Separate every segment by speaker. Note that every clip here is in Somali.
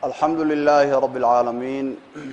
Speaker 1: alxamdu lilaahi rab اlcaalamiin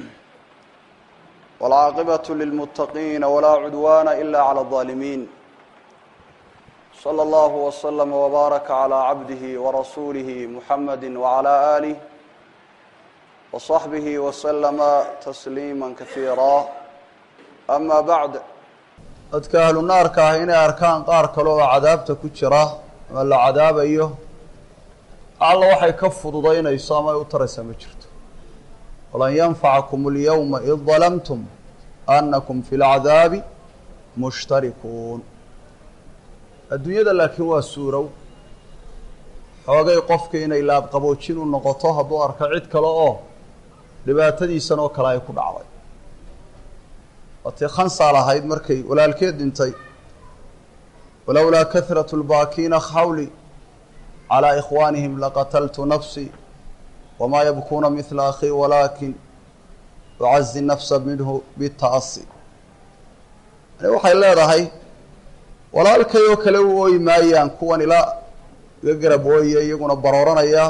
Speaker 1: wاlcaaqibaة lilmuttaqiina walaa cudwaana ila clى الظaalimiin slى اllahu wslama wbaaraka clى cabdihi warasuulihi muxamadi wclى aalih wصaxbihi wslama tasliima kasiira ama bacd dadka ahlu naarka ah inay arkaan qaar kale oo cadaabta ku jira ama la cadaabayo alla waxay ka fududaynayso ama ay u taraysaa ma jirto walan yanfacakum اlyawma id dalamtum anakum fi اlcadaabi mushtarikuun adduunyada laakiin waa suurow xoogay qofka inay laabqaboojin u noqoto hadduu arko cid kale oo dhibaatadiisan oo kale ay ku dhacday waatii khansaal ahayd markay walaalkeed dhintay walowlaa kahrat lbaakiina xawli calىa ikhwaanihim laqataltu nafsii wamaa yabkuuna midla akhii walaakin ucazi nafsa minhu bita'asi yani waxay leedahay walaalkay oo kale u ooyi maayaan kuwan ilaa iga garab ooyaya iyaguna barooranaya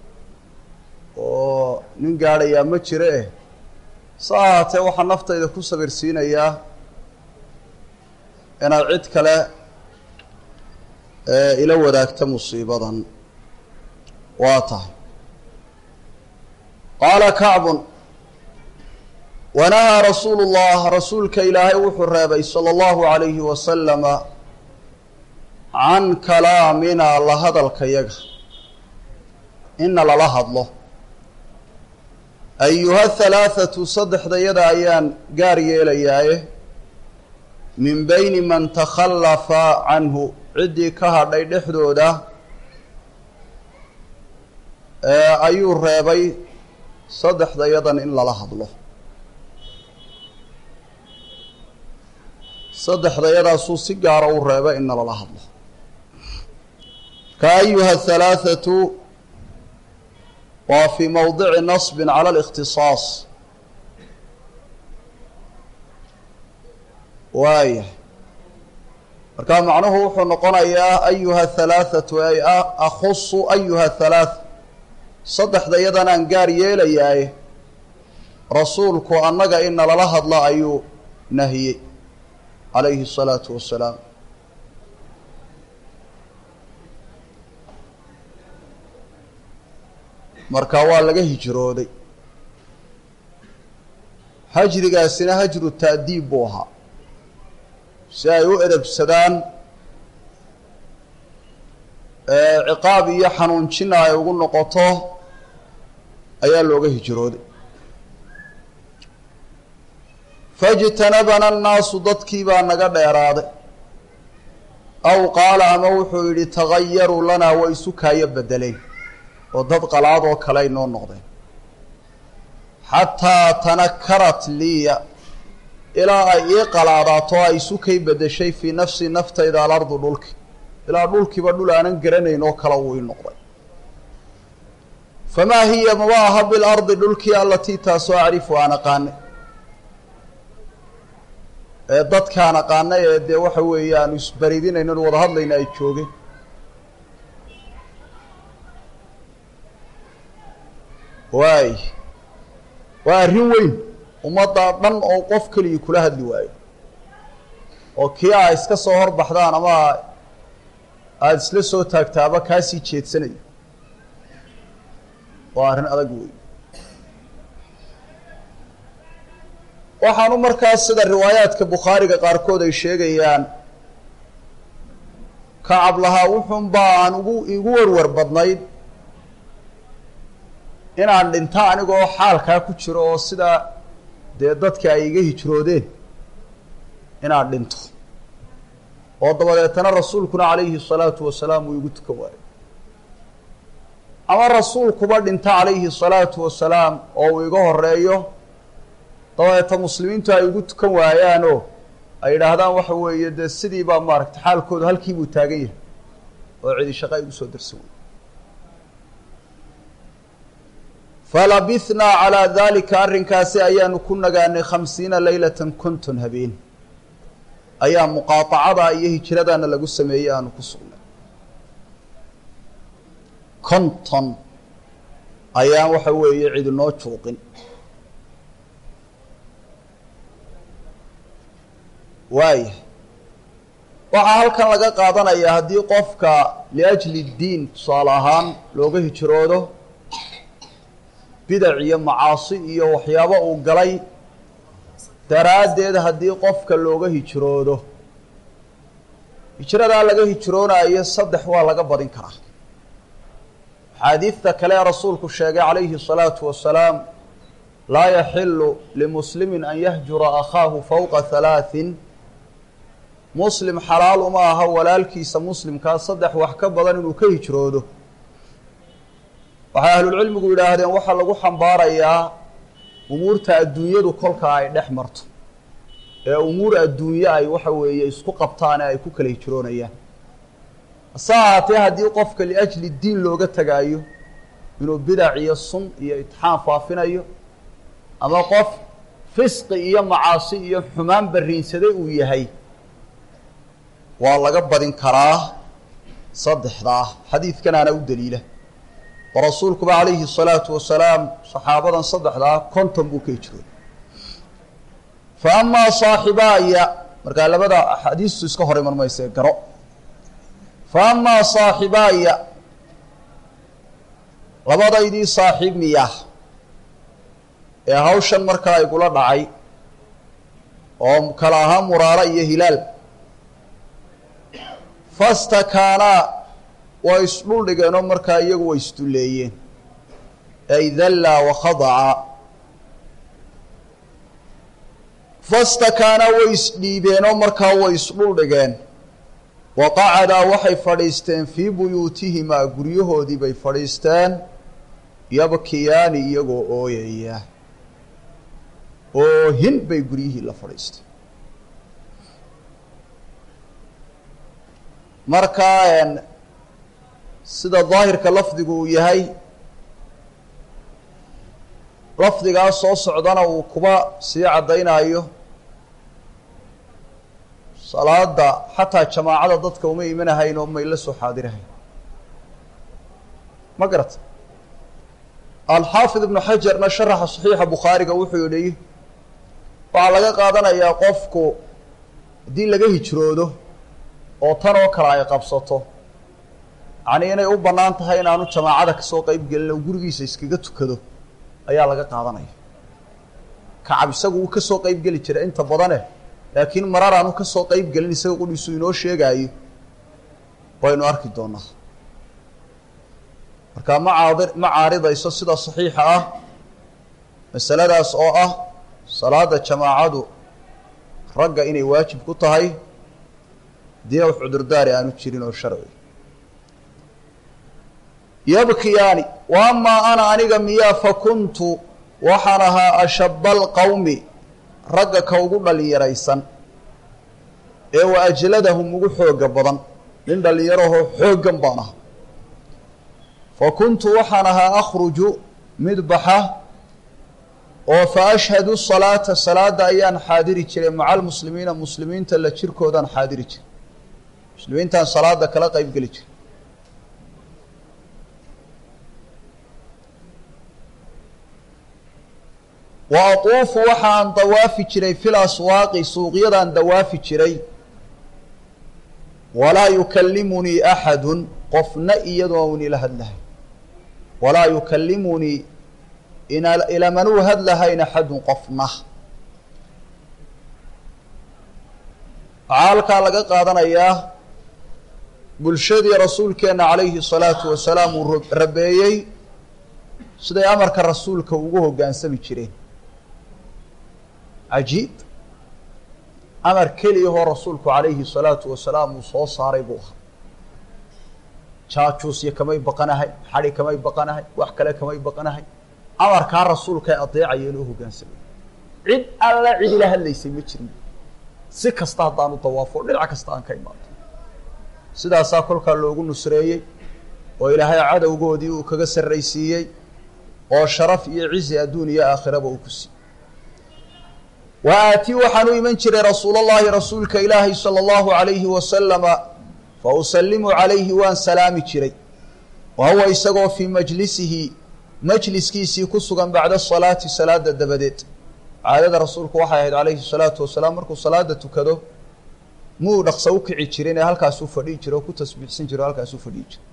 Speaker 1: oo nin gaadhayaa ma jiro eh sa ahaatee waxaa naftayda ku sabirsiinayaa inaad cid kale ila wadaagta musiibadan waa tahay qaala kacbun wanahaa rasuulu llah rasuulka ilaahay wuxuu reebay sala allahu alayhi wasalama can kalaamina la hadalka yaga ina lala hadlo ayuha halaathatu saddexdayada ayaan gaar yeelayaaye min beyni man takhallafa canhu ciddii ka hadhay dhexdooda ayuu reebay saddexdayadan in lala hadlo saddexdayadaasuu si gaara u reebay inna lala hadlo ka ayuha halaathatu waa fii mowdici nasbin cala alikhtisaas waaya markaa macnuhu wuxuu noqonayaa ayuha halaathatu ay akhusu ayuha halaath saddexdayadan aan gaar yeelayaaye rasuulku annaga ina lala hadla ayuu nahiyey calayhi الsalaatu wassalaam marka waa laga hijrooday hajrigaasina hajru ta'diib buu ahaa si ay u edebsadaan ciqaab iyo xanuunjina ay ugu noqoto ayaa looga hijrooday faijtanabana annaasu dadkii baa naga dheeraaday aw qaala ama wuxuu yidhi tagayaruu lanaa way isu kaayo bedeleen oo dad qalaad oo kale ay noo noqdeen xataa tanakarat liya ilaa ay ii qalaadaato ay isu kay bedeshay fii nafsi naftayda alardu dhulki ilaa dhulkiiba dhul aanan garanayn oo kale uu ii noqday famaa hiya maba aha bilardi dhulkii allatii taasoo acrifu aan aqaanay ee dadkaan aqaanay ee dee waxa weeye aanu isbaridinayno n wada hadlayna ay joogeen waay waa arrin weyn ummadda dhan oo qof keligii kula hadli waayo oo kii a iska soo horbaxdaan ama aada isla soo taagtaaba kaasii jeedsanayo waa arrin adag wey waxaanu markaas sida riwaayaadka bukhaariga qaarkood ay sheegayaan kacab lahaa wuxuun baa aan ugu igu warwar badnayd inaan dhinto anigoo xaalkaa ku jiro oo sidaa dee dadka ay iga hijroodeen inaan dhinto oo dabadeetana rasuulkuna calayhi salaatu wasalaam uu igu tukan waayo ama rasuulkuba dhinto calayhi salaatu wasalaam oo uu iga horeeyo dabadeeta muslimiintu ay igu tukan waayaanoo ay yidhaahdaan waxa weeye dee sidii baa maaragtay xaalkoodu halkii buu taagan yahay oo cidi shaqa igu soo darsan wey falabithnaa calaa daalika arrinkaasi ayaanu ku nagaanay khamsiina leylatan konton habeen ayaa muqaatacada iyo hijradana lagu sameeyey aanu ku sugnay konton ayaan waxa weeye cid inoo juuqin waaya waxaa halkan laga qaadanayaa haddii qofka liajli diin tusaale ahaan looga hijroodo bidac iyo macaasi iyo waxyaabo uu galay daraaddeed haddii qofka looga hijroodo hijradaa laga hijroonaayo saddex waa laga badin karaa axaadiidta kale ee rasuulku sheegay calayhi الsalaatu wasalaam laa yaxilu limuslimin an yahjura akhaahu fowqa halaaثin muslim xalaal uma aha walaalkiisa muslimkaa saddex wax ka badan inuu ka hijroodo waxay ahlulcilmigu yidhaahdeen waxaa lagu xambaarayaa umuurta adduunyadu kolka ay dhex marto ee umuur adduunye ay waxa weeye isku qabtaan ee ay ku kala hijroonayaan hase ahaatee haddii qofka liajli diin looga tegaayo inuu bidac iyo sun iyo itixaan faafinayo ama qof fisqi iyo macaasi iyo xumaan barriinsaday uu yahay waa laga badin karaa saddexdaa xadiidkanaana u daliila oo rasuulkuba calayhi الsalaatu wasalaam saxaabadan saddexdaa konton buu ka hijrooday fa amaa saaxibaaya markaa labada axaadiistu iska hor iman mayse garo fa amaa saaxibaaya labadaydii saaxiib miya ee hawshan markaa igula dhacay oo kala ahaa muraara iyo hilaal fastakaanaa way isdhul dhigeenoo markaa iyagu way isdulleeyeen ay dallaa wakhadaca fastakaanaa way isdhiibeenoo markaa way isdhul dhigeen wa qacadaa waxay fadhiisteen fii buyuutihimaa guryahoodii bay fadhiisteen yabkiyaani iyagoo ooyaya oohin bay guryihii la fadhiisteen markaa sida daahirka lafdigu uu yahay lafdigaa soo socdana uu kuba sii caddaynayo salaada xataa jamaacada dadka uma imanahayn oo may la soo xaadirahayn ma garata alxaafid ibnu xajarna sharaxa saxiixa bukhaariga wuxuu yihi waxaa laga qaadanayaa qofku haddii laga hijroodo oo tan oo kale ay qabsato yacnii inay u bannaan tahay inaanu jamaacada kasoo qeyb gelin oo gurigiisa iskaga tukado ayaa laga qaadanaya kacab isagu uu kasoo qeyb geli jira inta badane laakiin marar aanu kasoo qeyb gelin isaga qudhiisu inoo sheegaayo waynu arki doonaa markaa ma caadi ma caaridayso sida saxiixa ah masaladaas oo ah salaada jamaacadu ragga inay waajib ku tahay dii wax cudurdaari aanu jirin oo sharci yabkiyaani wa amaa ana aniga miyaa fa kuntu waxaan ahaa ashaba alqawmi ragga ka ugu dhallinyaraysan ee wa ajladahum ugu xooga badan nin dhallinyarahoo xooggan baan ahaa fa kuntu waxaan ahaa akhruju mid baxa oo fa ashhadu salaata salaada ayaan xaadiri jiray maca almuslimiina muslimiinta la jirkoodaan xaadiri jiray muslimiintaan salaada kala qeyb geli jiray wa atuufu waxaan dawaafi jiray fil aswaaqi suuqyadaan dawaafi jiray walaa yukallimunii axadun qofna iyadoon ila hadlahay walaa yukallimunii ina ilamanuu hadlahayn axadun qofna waxaa halkaa laga qaadanayaa bulshadii rasuulkeenna calayhi salaatu wasalaam uu rabeeyey siday amarka rasuulka ugu hoggaansami jireen cajiib amar keliyahoo rasuulku calayhi salaatu wasalaam uu soo saaray buu ahaa jaajuusyo kamay baqanahay xadi kamay baqanahay wax kale kamay baqanahay amarkaa rasuulkae adeecayeen oo hoggaansamay cid alla cid ila hadlaysay ma jirin si kasta haddaanu dawaafo dhinac kasta aan ka imaado sidaasaa kolkaa loogu nusreeyey oo ilaahay cadowgoodii uu kaga sarraysiiyey oo sharaf iyo cizi adduun iyo aakhiraba uu ku siiyey wa aatii waxaan u iman jiray rasuulallahi rasuulka ilaahay sala allahu alayhi wasalama fa usallimu calayhi waan salaami jiray wa huwa isagoo fii majlisihi majliskiisii ku sugan bacda salaati salaada dabadeed caadada rasuulku waxay ahayd calayhi salaatu wasalaam markuu salaada tukado muu dhaqso u kici jirin ee halkaasuu fadhihi jiro oo ku tasbiixsan jiro o halkaasuu fadhihi jiro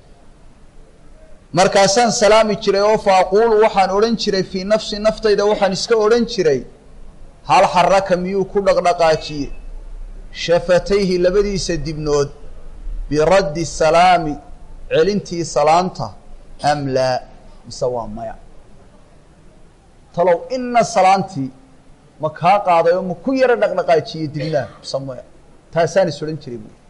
Speaker 1: markaasaan salaami jiray oo fa aquulu waxaan odhan jiray fii nafsi naftayda waxaan iska odhan jiray hal xaraka miyuu ku dhaqdhaqaajiye shafatayhi labadiisa dibnood biraddi salaami celintii salaanta am laa mise waa maya talow ina salaantii ma kaa qaaday oo ma ku yaro dhaqdhaqaajiye dibnaa mise maya taasaan is odhan jiray buui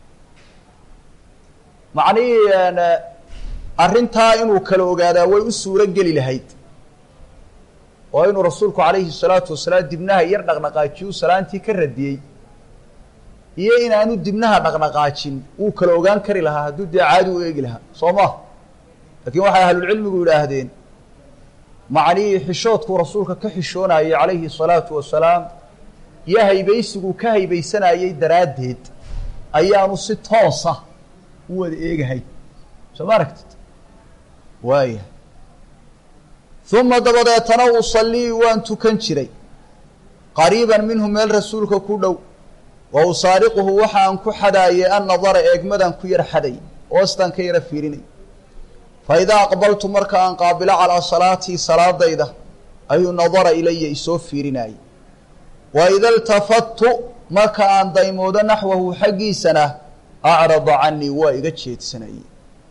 Speaker 1: macnihii arrintaa inuu kala ogaadaa way u suuro geli lahayd oo inuu rasuulku calayhi salaatu wasalaam dibnaha yar dhaqdhaqaajiyu salaantii ka radiyey iyo inaanu dibnaha dhaqdhaqaajin wuu kala ogaan kari lahaa hadduu dee caadi u eegi lahaa soo ma laakiin waxay ahlulcilmigu yidhaahdeen macnihii xishoodkuu rasuulka ka xishoonayey calayhi salaatu wasalaam iyo haybaysiguu ka haybaysanayey daraaddeed ayaanu si toosa u wada eegahay soo ma aragtid waaya uma dabadeetana usallii waan tukan jiray qariiban minhu meel rasuulka ku dhow wa usaariquhu waxaan ku xadaayay an nadara eegmadaan ku yar xaday oostaan ka yara fiirinay fa idaa aqbaltu marka aan qaabilo calaa salaatii salaadayda ayuu nadara ilaya isoo fiirinaayey wa ida iltafattu marka aan daymoodo naxwahu xaggiisana acrada canii waa iga jeedsanayey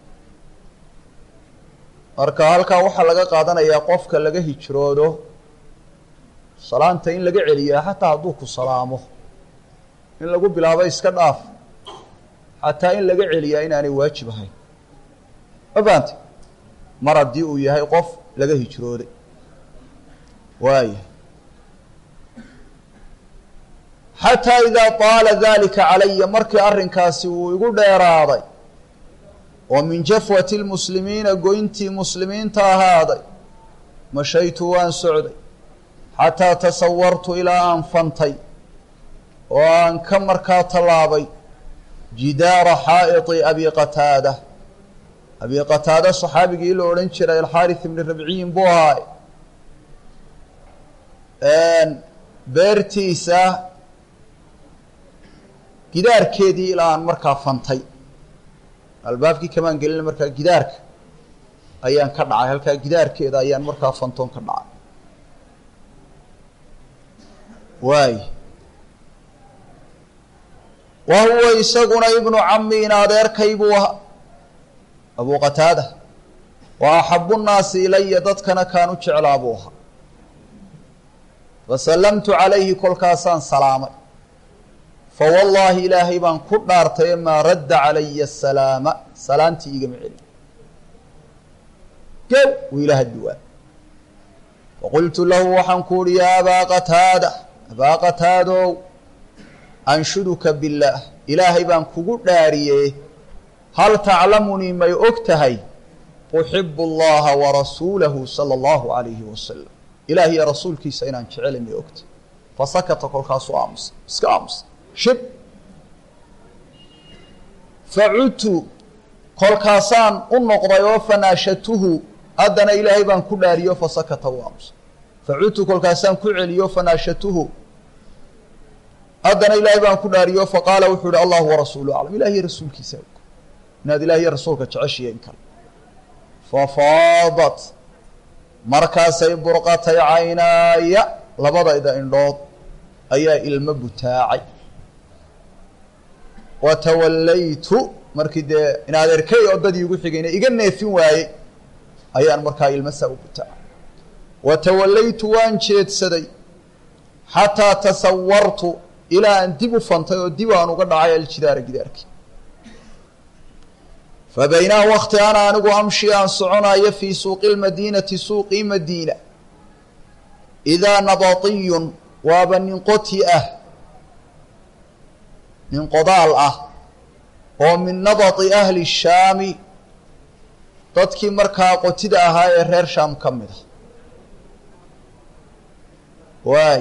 Speaker 1: marka halkaa waxaa laga qaadanayaa qofka laga hijroodo salaanta in laga celiyaa xataa hadduu ku salaamo in lagu bilaabo iska dhaaf xataa in laga celiyaa inaanay waajib ahayn ma fahamte mar haddii uu yahay qof laga hijrooday waaya xataa idaa taala dalika calaya markii arrinkaasi uu igu dheeraaday oo min jafwati lmuslimiina goyntii muslimiinta ahaaday mashaytu waan socday xataa tasawartu ilaa aan fantay oo aan ka markaa tallaabay jidaara xaa'iti abi qataada abi qataada saxaabigii la odhan jiray alxaarits ibni rabciyin buu ahaay beertiisa gidaarkeedii ilaa aan markaa fantay albaabkii kamaan gelina markaa gidaarka ayaan ka dhacay halkaa gidaarkeeda ayaan markaa fantoon ka dhacay waay wa huwa isaguna ibnu cami in adeerkay buu ahaa abu qataada wa axabu nnaasi ilaya dadkana kaan u jeclaa buu ahaa fasallamtu calayhi kolkaasaan salaamay fawallaahi ilaahay baan ku dhaartay maa radda calaya asalaama salaantii igama celin gow wuu ila haddi waa faqultu lahu waxaan ku uhi yaa abaa qataada abaa qataadow anshuduka billaah ilaahay baan kugu dhaariyee hal taclamunii may og tahay uxibu allaha warasuulahu sala allahu calayhi wasalam ilaah iyo rasuulkiisa inaan jecelay may ogtahay fasakata kolkaasuu aamusay iska aamusay shib facudtu kolkaasaan u noqday oo fanaashatuhu haddana ilaahay baan ku dhaariyo fasakata u aamusay facudtu kolkaasaan ku celiyo fanaashatuhu haddana ilaahay baan ku dhaariyo faqaala wuxuu ihi allahu warasuulu aclam ilah iyo rasuulkiisa og inaad ilah iyo rasuulka jeceshiya in kale fafaadat markaasay burqatay caynaaya labadayda indhood ayaa ilmo butaacay wa tawallaytu markii dee in adeerkey oo dadii igu xigayna iga neefin waayey ayaan markaa ilmo saa u butaacay wa tawallaytu waan jeedsaday xataa tasawartu ilaa aan dib u fantay oo dib aan uga dhacay aljidaara gidaarkii fa baynaa wakti ana anigu amshi aan soconayo fii suuqi lmadiinati suuqii madiina idaa nabatiyun waaba nin qoti ah nin qodaal ah oo min nabati ahli shaami dadkii markaa qotida ahaa ee reer shaam ka mid ah waay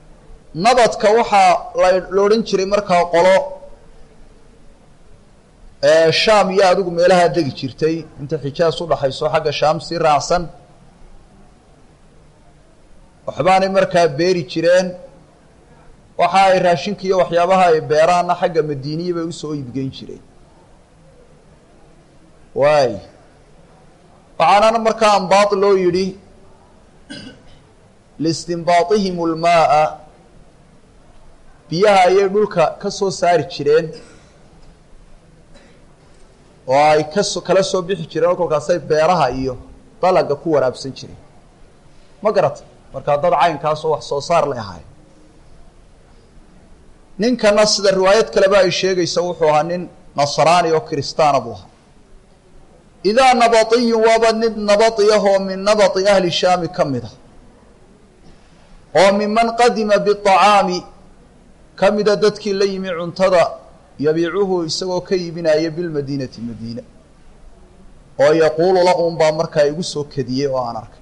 Speaker 1: nabadka waxaa la la odhan jiray markaa qolo shaam iyo adigu meelahaa degi jirtay inta xijaas udhaxayso xagga shaam sii raacsan waxbaanay markaa beeri jireen waxa ay raashinka iyo waxyaabaha ay beeraana xagga madiiniya bay usoo iibgeyn jireen waay waxaanana markaa ambaad loo yidhi liistinbaatihim lmaaa biyaha ayay dhulka ka soo saari jireen oo ay kaso kala soo bixi jireen oo kolkaasay beeraha iyo dalaga ku waraabsan jireen ma garata markaa dad caynkaasoo wax soo saar lay ahaay ninkana sida riwaayad kaleba ay sheegaysa wuxuu ahaa nin nasraani oo kiristaana buu ahaa idaa nabatiyun waaba nin nabati ah oo min nabati ahli shaami ka mid a oo miman qadima biacaami ka mida dadkii la yimi cuntada yabiicuhu isagoo ka iibinaya bilmadiinati madiina oo yaquulu la un baa markaa igu soo kadiyey oo aan arkay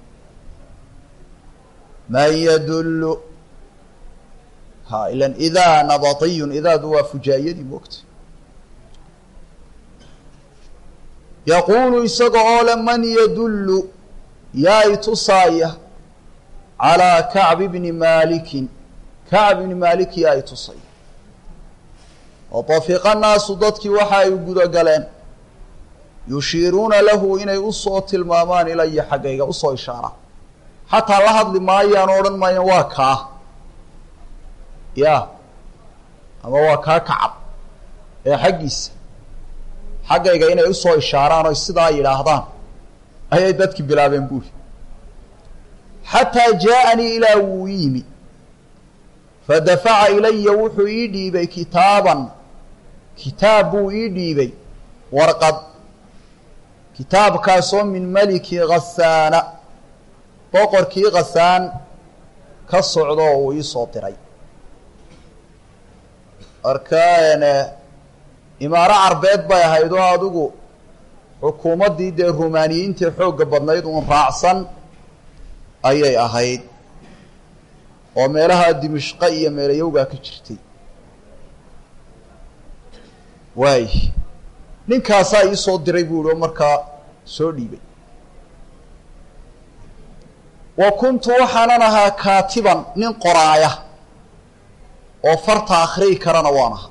Speaker 1: man yadullu ha ilan idaa nabatiyun idaadu waa fujaayadii moogta yaquulu isaga oo le man yadullu yaa i tusaaya calaa kacbi bni maalikin kacb ibni maalik yaa i tusaya watafiqa naasu dadkii waxa ay gudagaleen yushiiruuna lahu inay usoo tilmaamaan ilaya xaggayga usoo ishaaraan xataa la hadli maayaan o odhan maayaan waa kaa ya ama waa kaa kacab ee xaggiisa xaggayga inay usoo ishaaraan oy sidaa yidhaahdaan ayay dadki bilaabeen buuri xataa jaaanii ilaa wuu yimi fadafaca ilaya wuxuu ii dhiibay kitaaban kitaab buu ii dhiibay warqad kitaabkaasoo min meliki khasaana boqorkii khasaan ka socdo oo uu iisoo diray markaan imaaro carbeed bay ahayd oo adigu xukuumaddii dee rumaaniyiintii xoogga badnayd uun raacsan ayay ahayd oo meelaha dimishqa iyo meelayowgaa ka jirtay waay ninkaasaa iisoo diray buu ihi oo markaa soo dhiibay wa kuntu waxaanan ahaa kaatiban nin qoraaya oo farta akhriyi karana waan ahaa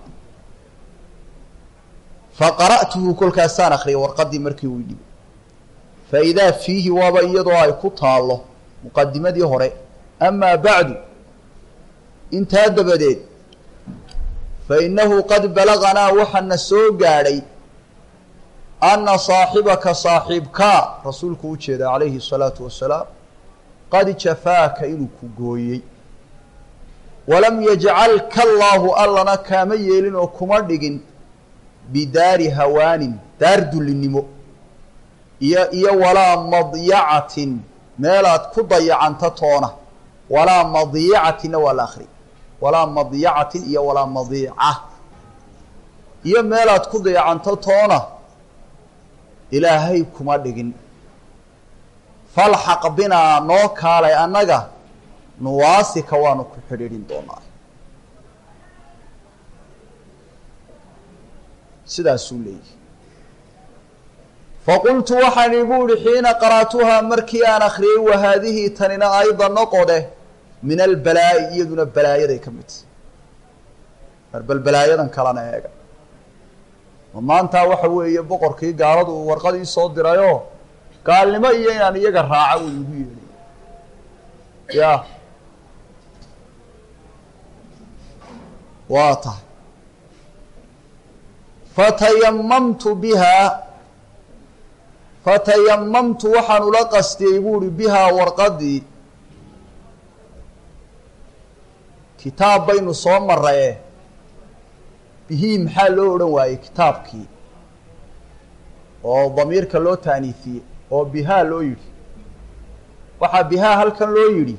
Speaker 1: fa qara'tuhu kolkaasaan akhriyay warqaddii markii uu dhibay fa idaa fiihi waaba iyadoo ay ku taallo muqadimadii hore amaa bacdu intaa dabadeed fa innahu qad balaganaa waxaana soo gaadhay anna saaxibaka saaxiibkaa rasuulku u jeeda calayhi الsalaatu wasalaam qad jafaaka inuu ku gooyey walam yajcalka allaahu allana kaama yeelin oo kuma dhigin bidaari hawaanin daar dullinimo iyo iyo walaa madyacatin meelaad ku dayacanta toona walaa madiicatinna waa la akri walaa madyacatin iyo walaa madiica iyo meelaad ku dayacanto toona ilaahay kuma dhigin falxaq binaa noo kaalay annaga nuwaasika waanu ku xidhiidhin doonaa sidaasuu leeyahy faqultu waxaan igu ihi xiina qara'tuhaa markii aan akriyey wa haadihii tanina ayda noqode min albalaa'i iyaduna balaayaday ka mid mar bal balaayadan kalena eega ma maantaa waxa weeye boqorkii gaaladu uu warqadii soo dirayoo gaalnimo iyo inaan iyaga raaca uu igu yeedhay ya waa tahay fatayamamtu bihaa fatayamamtu waxaan ula qastiyey buu uhi bihaa warqadii kitaab baynu soo maraye bihii maxaa loo odhan waayey kitaabkii oo damiirka loo taaniifiyey oo bihaa loo yidhi waxaa bihaa halkan loo yidhi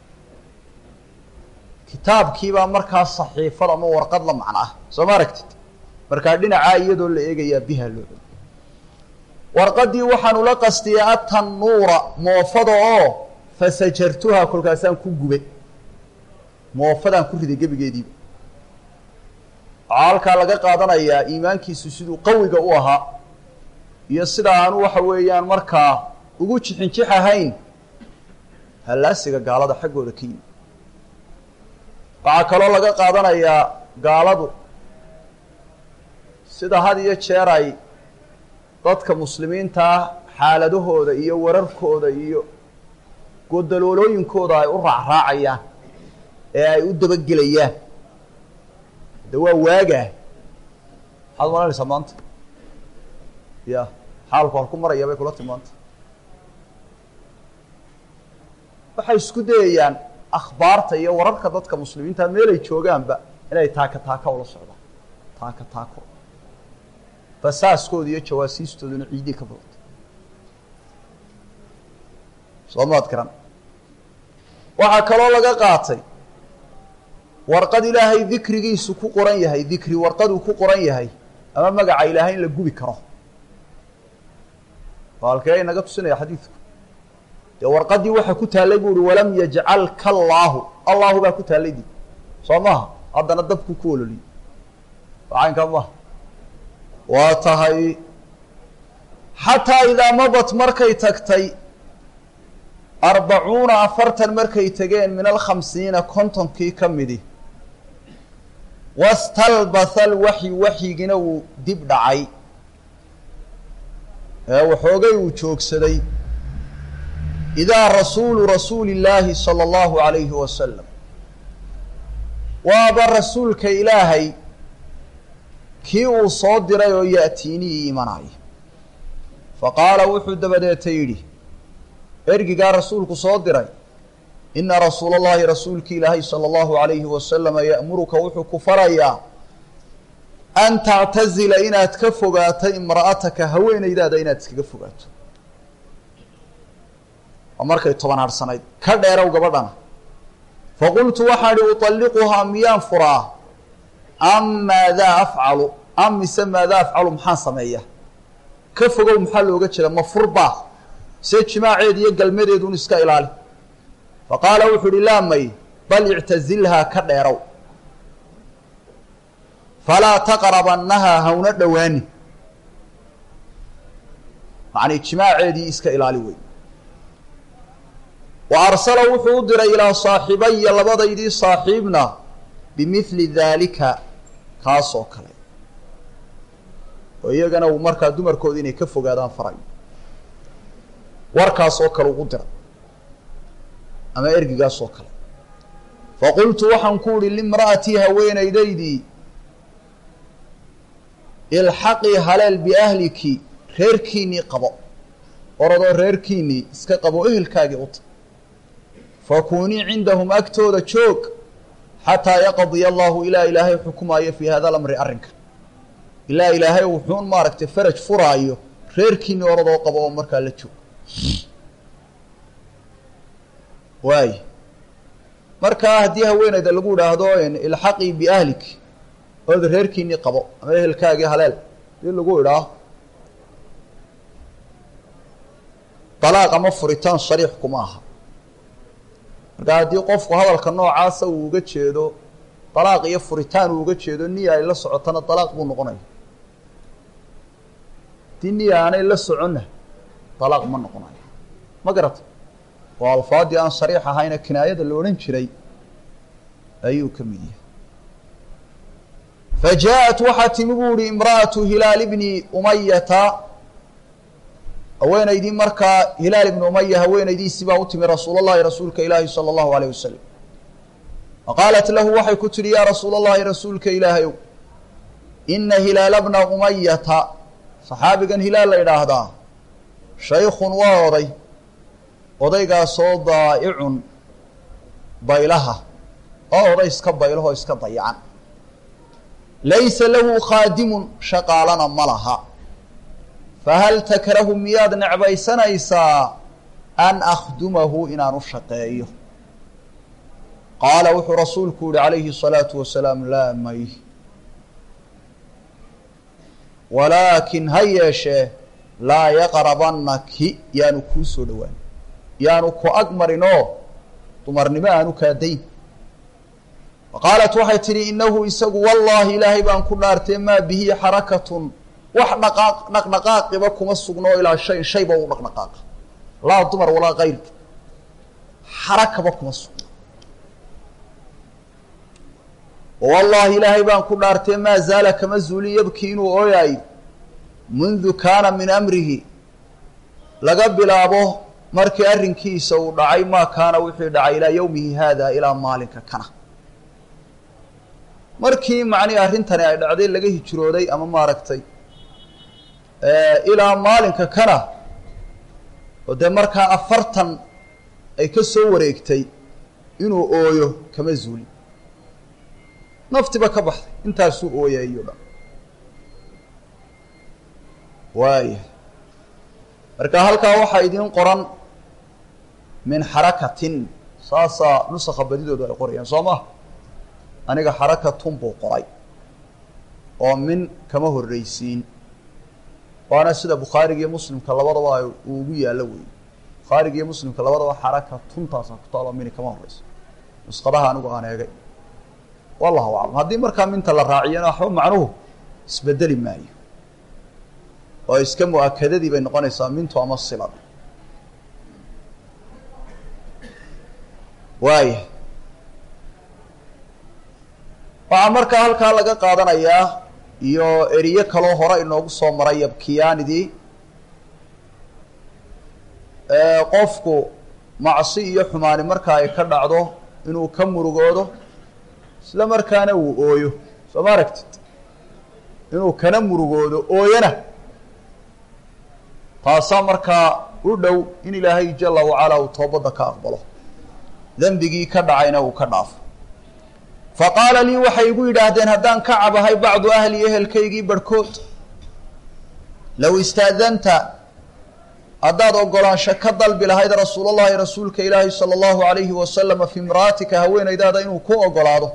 Speaker 1: kitaabkiibaa markaa saxiifad ama warqad la macno ah soo ma aragtid markaa dhinacaa iyadoo la eegayaa bihaa loo odhan warqadii waxaan ula qastiyey atannuura moofada oo fasajartuhaa kolkaasaan ku gubay moofadaan ku riday gebigeediiba waxaa halkaa laga qaadanayaa iimaankiisu siduu qawiga u ahaa iyo sida aanu waxa weeyaan markaa ugu jixinjix ahayn hallaasiga gaalada xaggooda ka yimi waxaa kaloo laga qaadanayaa gaaladu sida had iyo jeer ay dadka muslimiinta ah xaaladahooda iyo wararkooda iyo godaloolooyinkooda ay u raacraacayaan ee ay u dabagelayaan de waa waagaa maxaad malanaysaa maanta ya xaalku halku maraya bay kula timi maanta waxay isku dayayaan akhbaarta iyo wararka dadka muslimiinta meelay joogaanba inay taaka taaka ula socdaan taaka taako basaaskooda iyo jawaasiistooduna ciidii ka badanta soo maad garan waxaa kaloo laga qaatay warqad ilaahay dikrigiisu ku qoran yahay dikri warqaduu ku qoran yahay ama magaca ilaahay in la gubi karo waa halkee inaga tusinaya xadiidku dee warqaddii waxaa ku taallay bu uhi walam yajcalka allaahu allahu baa ku taallay di soo maha haddana dabku ku ololiyey wacaynkaa maha waa tahay xataa idaa madat markay tagtay arbacuuna afartan markay tegeen min alkhamsiina kontonkii ka midi wastalbatha alwaxyi waxyigina wuu dib dhacay ee waxoogay uu joogsaday idaa rasuulu rasuuli illaahi sala allahu alayhi wasalam waaba rasuulka ilaahay kii uu soo diray oo ya'tiinii imanaya fa qaala wuxuu dabadeeta yidhi ergigaa rasuulku soo diray ina rasuula allahi rasuulki ilaahay sala allahu alayhi wasalama ya'muruka wuxuu ku farayaa an tactazila inaad ka fogaato imra'ataka haweenaydaada inaad iskaga fogaato waa markay toban harhsanayd ka dheerow gabadhana faqultu waxaan idhi uطalliquhaa miyaan furaa am maadaa afcalu am mise maadaa afcalu maxaan sameeya ka fogow maxaa looga jeeda ma furbaa see jimaaceed iyo galmadeedun iska ilaali fa qaala wuxuu uhi laa may bal ictazilhaa ka dheerow falaa taqrabannahaa hawna dhowaani macnii jimaaceedii iska ilaali wey wa arsala wuxuu u diray ilaa saaxibaya labadaydii saaxiibna bimidli daalika kaas oo kale oo iyagana uu markaa dumarkooda inay ka fogaadaan farayo warkaas oo kale ugu diray ama ergigaas oo kale faqultu waxaan ku uhi limra'atii haweenaydaydii ilxaqii haleel biahliki reerkiinnii qabo oradoo reerkiinnii iska qabo ehelkaagii uta fakunii cindahum agtooda joog xataa yaqdiya allahu ilaa ilaahay xukumaayo fii hada lamri arrinka ilaa ilaahay wuxuun maaragtay faraj furaayo reerkiinnii oradoo qabo oo markaa la joog waay markaa haddii haweenayda lagu idhaahdo ilxaqii biahlik ood reerkiinnii qabo ama ehelkaagii haleel hadii lagu idhaaho dalaaq ama furitaan shariix kuma aha marka haddii qofku hadalka noocaasa uu uga jeedo dalaaq iyo furitaan uu uga jeedo niya ay la socotana dalaaq buu noqonaya haddii niya aanay la soconna dalaaq ma noqonayo ma garata oo alfaadii aan shariix ahayna kinaayada la odhan jiray ayuu ka mid yahay fa jaa-at waxaa timi buu ihi imra'atu hilaal bni umayata haweenaydii markaa hilaal ibni umaya haweenaydiisii baa u timi rasuul llahi rasuulka ilaahi sala allahu alayh wasalam fa qaalat lahu waxay ku tidhi yaa rasuul allahi rasuulka ilaahayow ina hilaala bna umayata saxaabigan hilaal la idhaahdaa shaykhun waa oday odaygaasoo daa'icun baylaha oo oday iska baylahoo iska dayacan laysa lahu khaadimun shaqaalana ma laha fahal takrahu miyaad necbaysanaysaa an akhdumahu inaan u shaqeeyo qaala wuxuu rasuulku yihi calayhi الsalaatu wasalaam laa may walaakin ha yeeshee laa yaqrabanaki yaanu kuu soo dhowaan yaanu ku ag marinoo dumarnimo aanu kaadayn qaalat waxay tidhi inahu isagu wallaahi ilaahay baan ku dhaartee maa bihi xarakatun wax dhaqaaq dhaqdhaqaaqiba kuma sugno ilaa shay shayba u dhaqdhaqaaqa laa dumar walaa kayrka xarakaba kuma sugno wallaahi ilaahay baan ku dhaartee maa zaala kama zuuli yabkii inuu ooyaayo mundu kaana min amrihi laga bilaabo markii arrinkiisa uu dhacay maa kaana wixii dhacay ilaa yowmihi haada ilaa maalinka kana markii macnihi arrintani ay dhacday laga hijrooday ama maaragtay ilaa maalinka kana oo dee markaa afartan ay ka soo wareegtay inuu ooyo kama zuuli naftiba ka baxday intaasuu ooyayo dhan waaya marka halkaa waxaa idiin qoran min xarakatin saasaa nusakha badidoodu ay qorayaan soo ma aniga xarakatun buu qoray oo min kama horreysiin waana sida bukhaariga iyo muslimka labadaba ay uu ugu yaallo weeye bukhaariga iyo muslimka labadaba xarakatuntaasa ku taalo mini kama horreyso nuskhadaha anigu aan eegay wallahu aclam haddii markaa minta la raaciyana waxba macnuhu isbedeli maayo oo iska mu-akadadii bay noqonaysaa mintu ama silada waaya waxaa markaa halkaa laga qaadanayaa iyo eriye kaloo hore inoogu soo maray yabkiyaanidii qofku macsi iyo xumaani marka ay ka dhacdo inuu ka murugoodo isla markaana uu ooyo soo ma aragtid inuu kana murugoodo ooyana taasaa markaa u dhow in ilaahay jala wacalaa uu toobadda ka aqbalo dembigii ka dhacayna uu ka dhaafo fa qaala lii waxay igu yidhaahdeen haddaan ka cabahay bacdu ahli ehelkaygii barhkood low istaadanta haddaad ogolaansho ka dalbi lahayd rasuulallahi rasuulka ilaahi sala allahu alayhi wasalama fi imra'atika haweenaydaada inuu ku ogolaado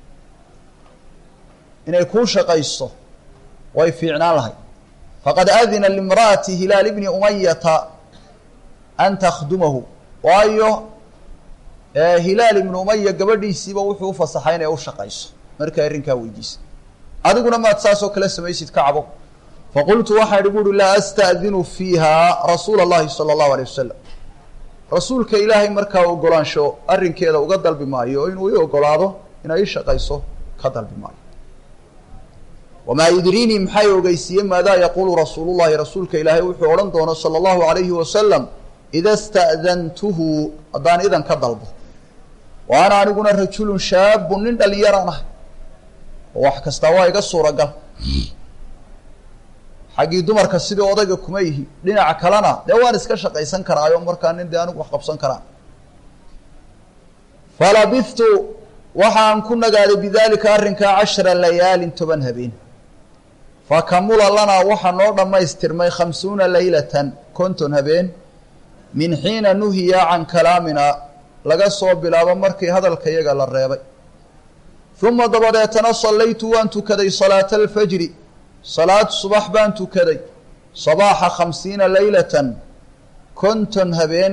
Speaker 1: inay kuu shaqayso way fiicnaan lahayd faqad adina limra'ati hilaal ibni umayata an takhdumahu waayo hilaal ibnu umaya gabadhiisiiba wuxuu ufasaxay inay u shaqayso markay arrinkaa weydiisay adiguna maad saasoo kale samaysid ka cabo faqultu waxaan ihi buuhi laa asta'dinu fiiha rasuula allahi sala allahu alay wasalam rasuulka ilaahay markaa ogolaansho arrinkeeda uga dalbi maayo oo inuu i ogolaado inay i shaqayso ka dalbi maayo wamaa yudriinii maxay ogeysiiyey maadaa yaquulu rasuulullahi rasuulka ilaahay wuxuu odhan doono sala allahu alayhi wasalam ida sta'dantuhu haddaan idan ka dalbo wa ana aniguna rajulun shaabun nin dhalinyaraan ah oo wax kastaa waa iga suuragal xaggii dumarka sidii odayga kuma yihi dhinaca kalena dee waan iska shaqaysan karaayo markaa nin dee anigu wax qabsan karaa falabithtu waxaan ku nagaaday bidaalika arrinkaa cashara layaalin toban habeen fakamula lanaa waxaa noo dhammaystirmay khamsuuna laylatan konton habeen min xiina nuhiya can kalaamina laga soo bilaabo markii hadalka yaga la reebay uma dabadeetana sallaytu waan tukaday salaata alfajri salaad subax baan tukaday sabaaxa khamsiina laylatan konton habeen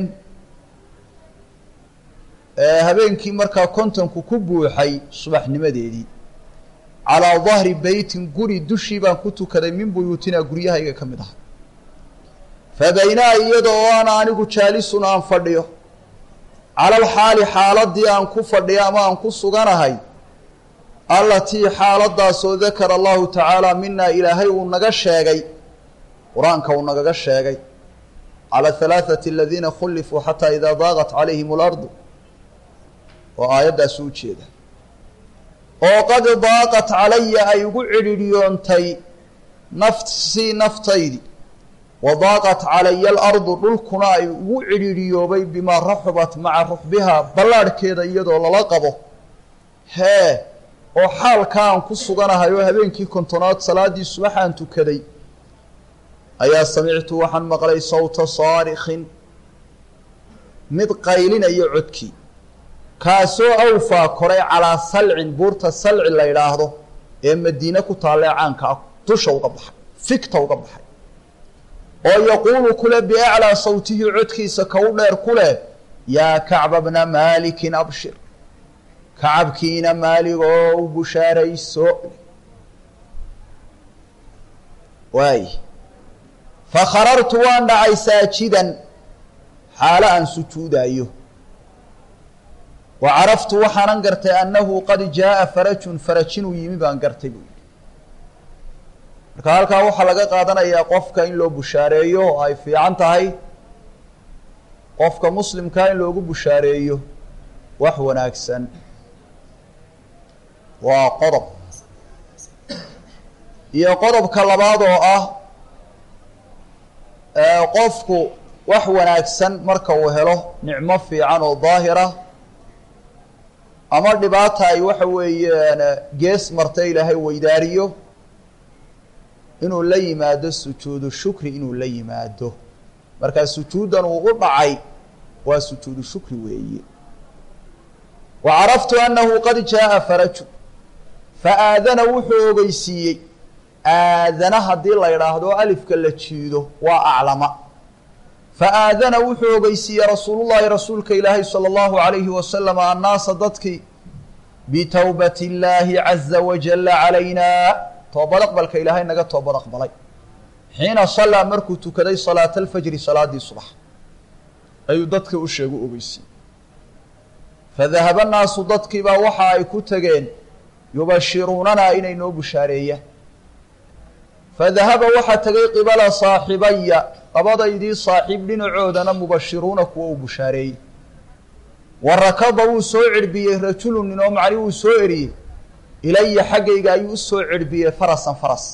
Speaker 1: habeenkii markaa kontonku ku buuxay subaxnimadeedii calaa dahri beytin guri dushii baan ku tukaday min buyuutinaa guryahayga ka mid aha fa baynaa iyada oo ana anigu jaalisun aan fadhiyo calal xaali xaaladii aan ku fadhiyo ama aan ku suganahay allatii xaaladaasoo dakara allahu tacaala minaa ilaahay uu naga sheegay qur-aanka uu nagaga sheegay cala halaathati aladiina khulifuu xataa idaa daaqat calayhim alardu oo aayaddaasi u jeeda oo qad daaqat calaya ay ugu cidhidhiyoontay nafsii naftaydi wa daaqat calaya alardu dhulkuna ay ugu cidhiidhiyoobay bimaa raxubat maca ruxbihaa ballaadhkeeda iyadoo lala qabo hee oo xaalka aan ku suganahay oo habeenkii kontonaad salaaddii subaxaan tukaday ayaa samictu waxaan maqlay sawta saarikhin mid qaylinaya codkii kaasoo awfaa koray calaa salcin buurta salci la yidhaahdo ee madiine ku taallee caanka ah dusha uga baxay figta uga baxay oo yaquulu kule biaclaa sawtihi codkiisa ka u dheer ku leh yaa kacba bna maalikin abshir kacabkiina maaligoo u bushaarayso waay fakharartu waan dhacay saajidan xaalo aan sujuudayo wa caraftu waxaanan gartay annahu qad jaaa farajun faraj inuu yimi baan gartay buu yidhi marka halkaa waxaa laga qaadanayaa qofka in loo bushaareeyo oo ay fiican tahay qofka muslimkaa in loogu bushaareeyo wax wanaagsan waa qodob iyo qodobka labaad oo ah qofku wax wanaagsan marka uu helo nicmo fiican oo daahira ama dhibaata ay waxa weeyaan gees marta ilaahay weydaariyo inuu la yimaado sujuudu shukri inuu la yimaado markaa sujuuddan uu u dhacay waa sujuudu shukri weeye wa caraftu annahu qad jaaa faraju fa aadana wuxuu ogeysiiyey aadana haddii la idhaahdo alifka la jiido waa aclama fa aadana wuxuu ogeysiiyey rasuulullahi rasuulka ilaahay sala allahu alayhi wasalam annaasa dadkii bitowbat illaahi caza wajalla calayna toobad aqbalka ilaahay naga toobad aqbalay xiina sallaa markuu tukaday salaata alfajri salaadii subax ayuu dadka u sheegu ogeysiiyey fadahaba naasu dadkiibaa waxa ay ku tegeen yubashiruunanaa inay noo bushaareeyaan fadahaba waxaa tegay qibala saaxibaya labadaydii saaxiib dhinacoodana mubashiruuna kuwa uu bushaareeyey wa rakada wuu soo cirhbiyey rajulun nin oo macni wuu soo eriyey ilaya xaggayga ayuu u soo cirhbiyey farasan faras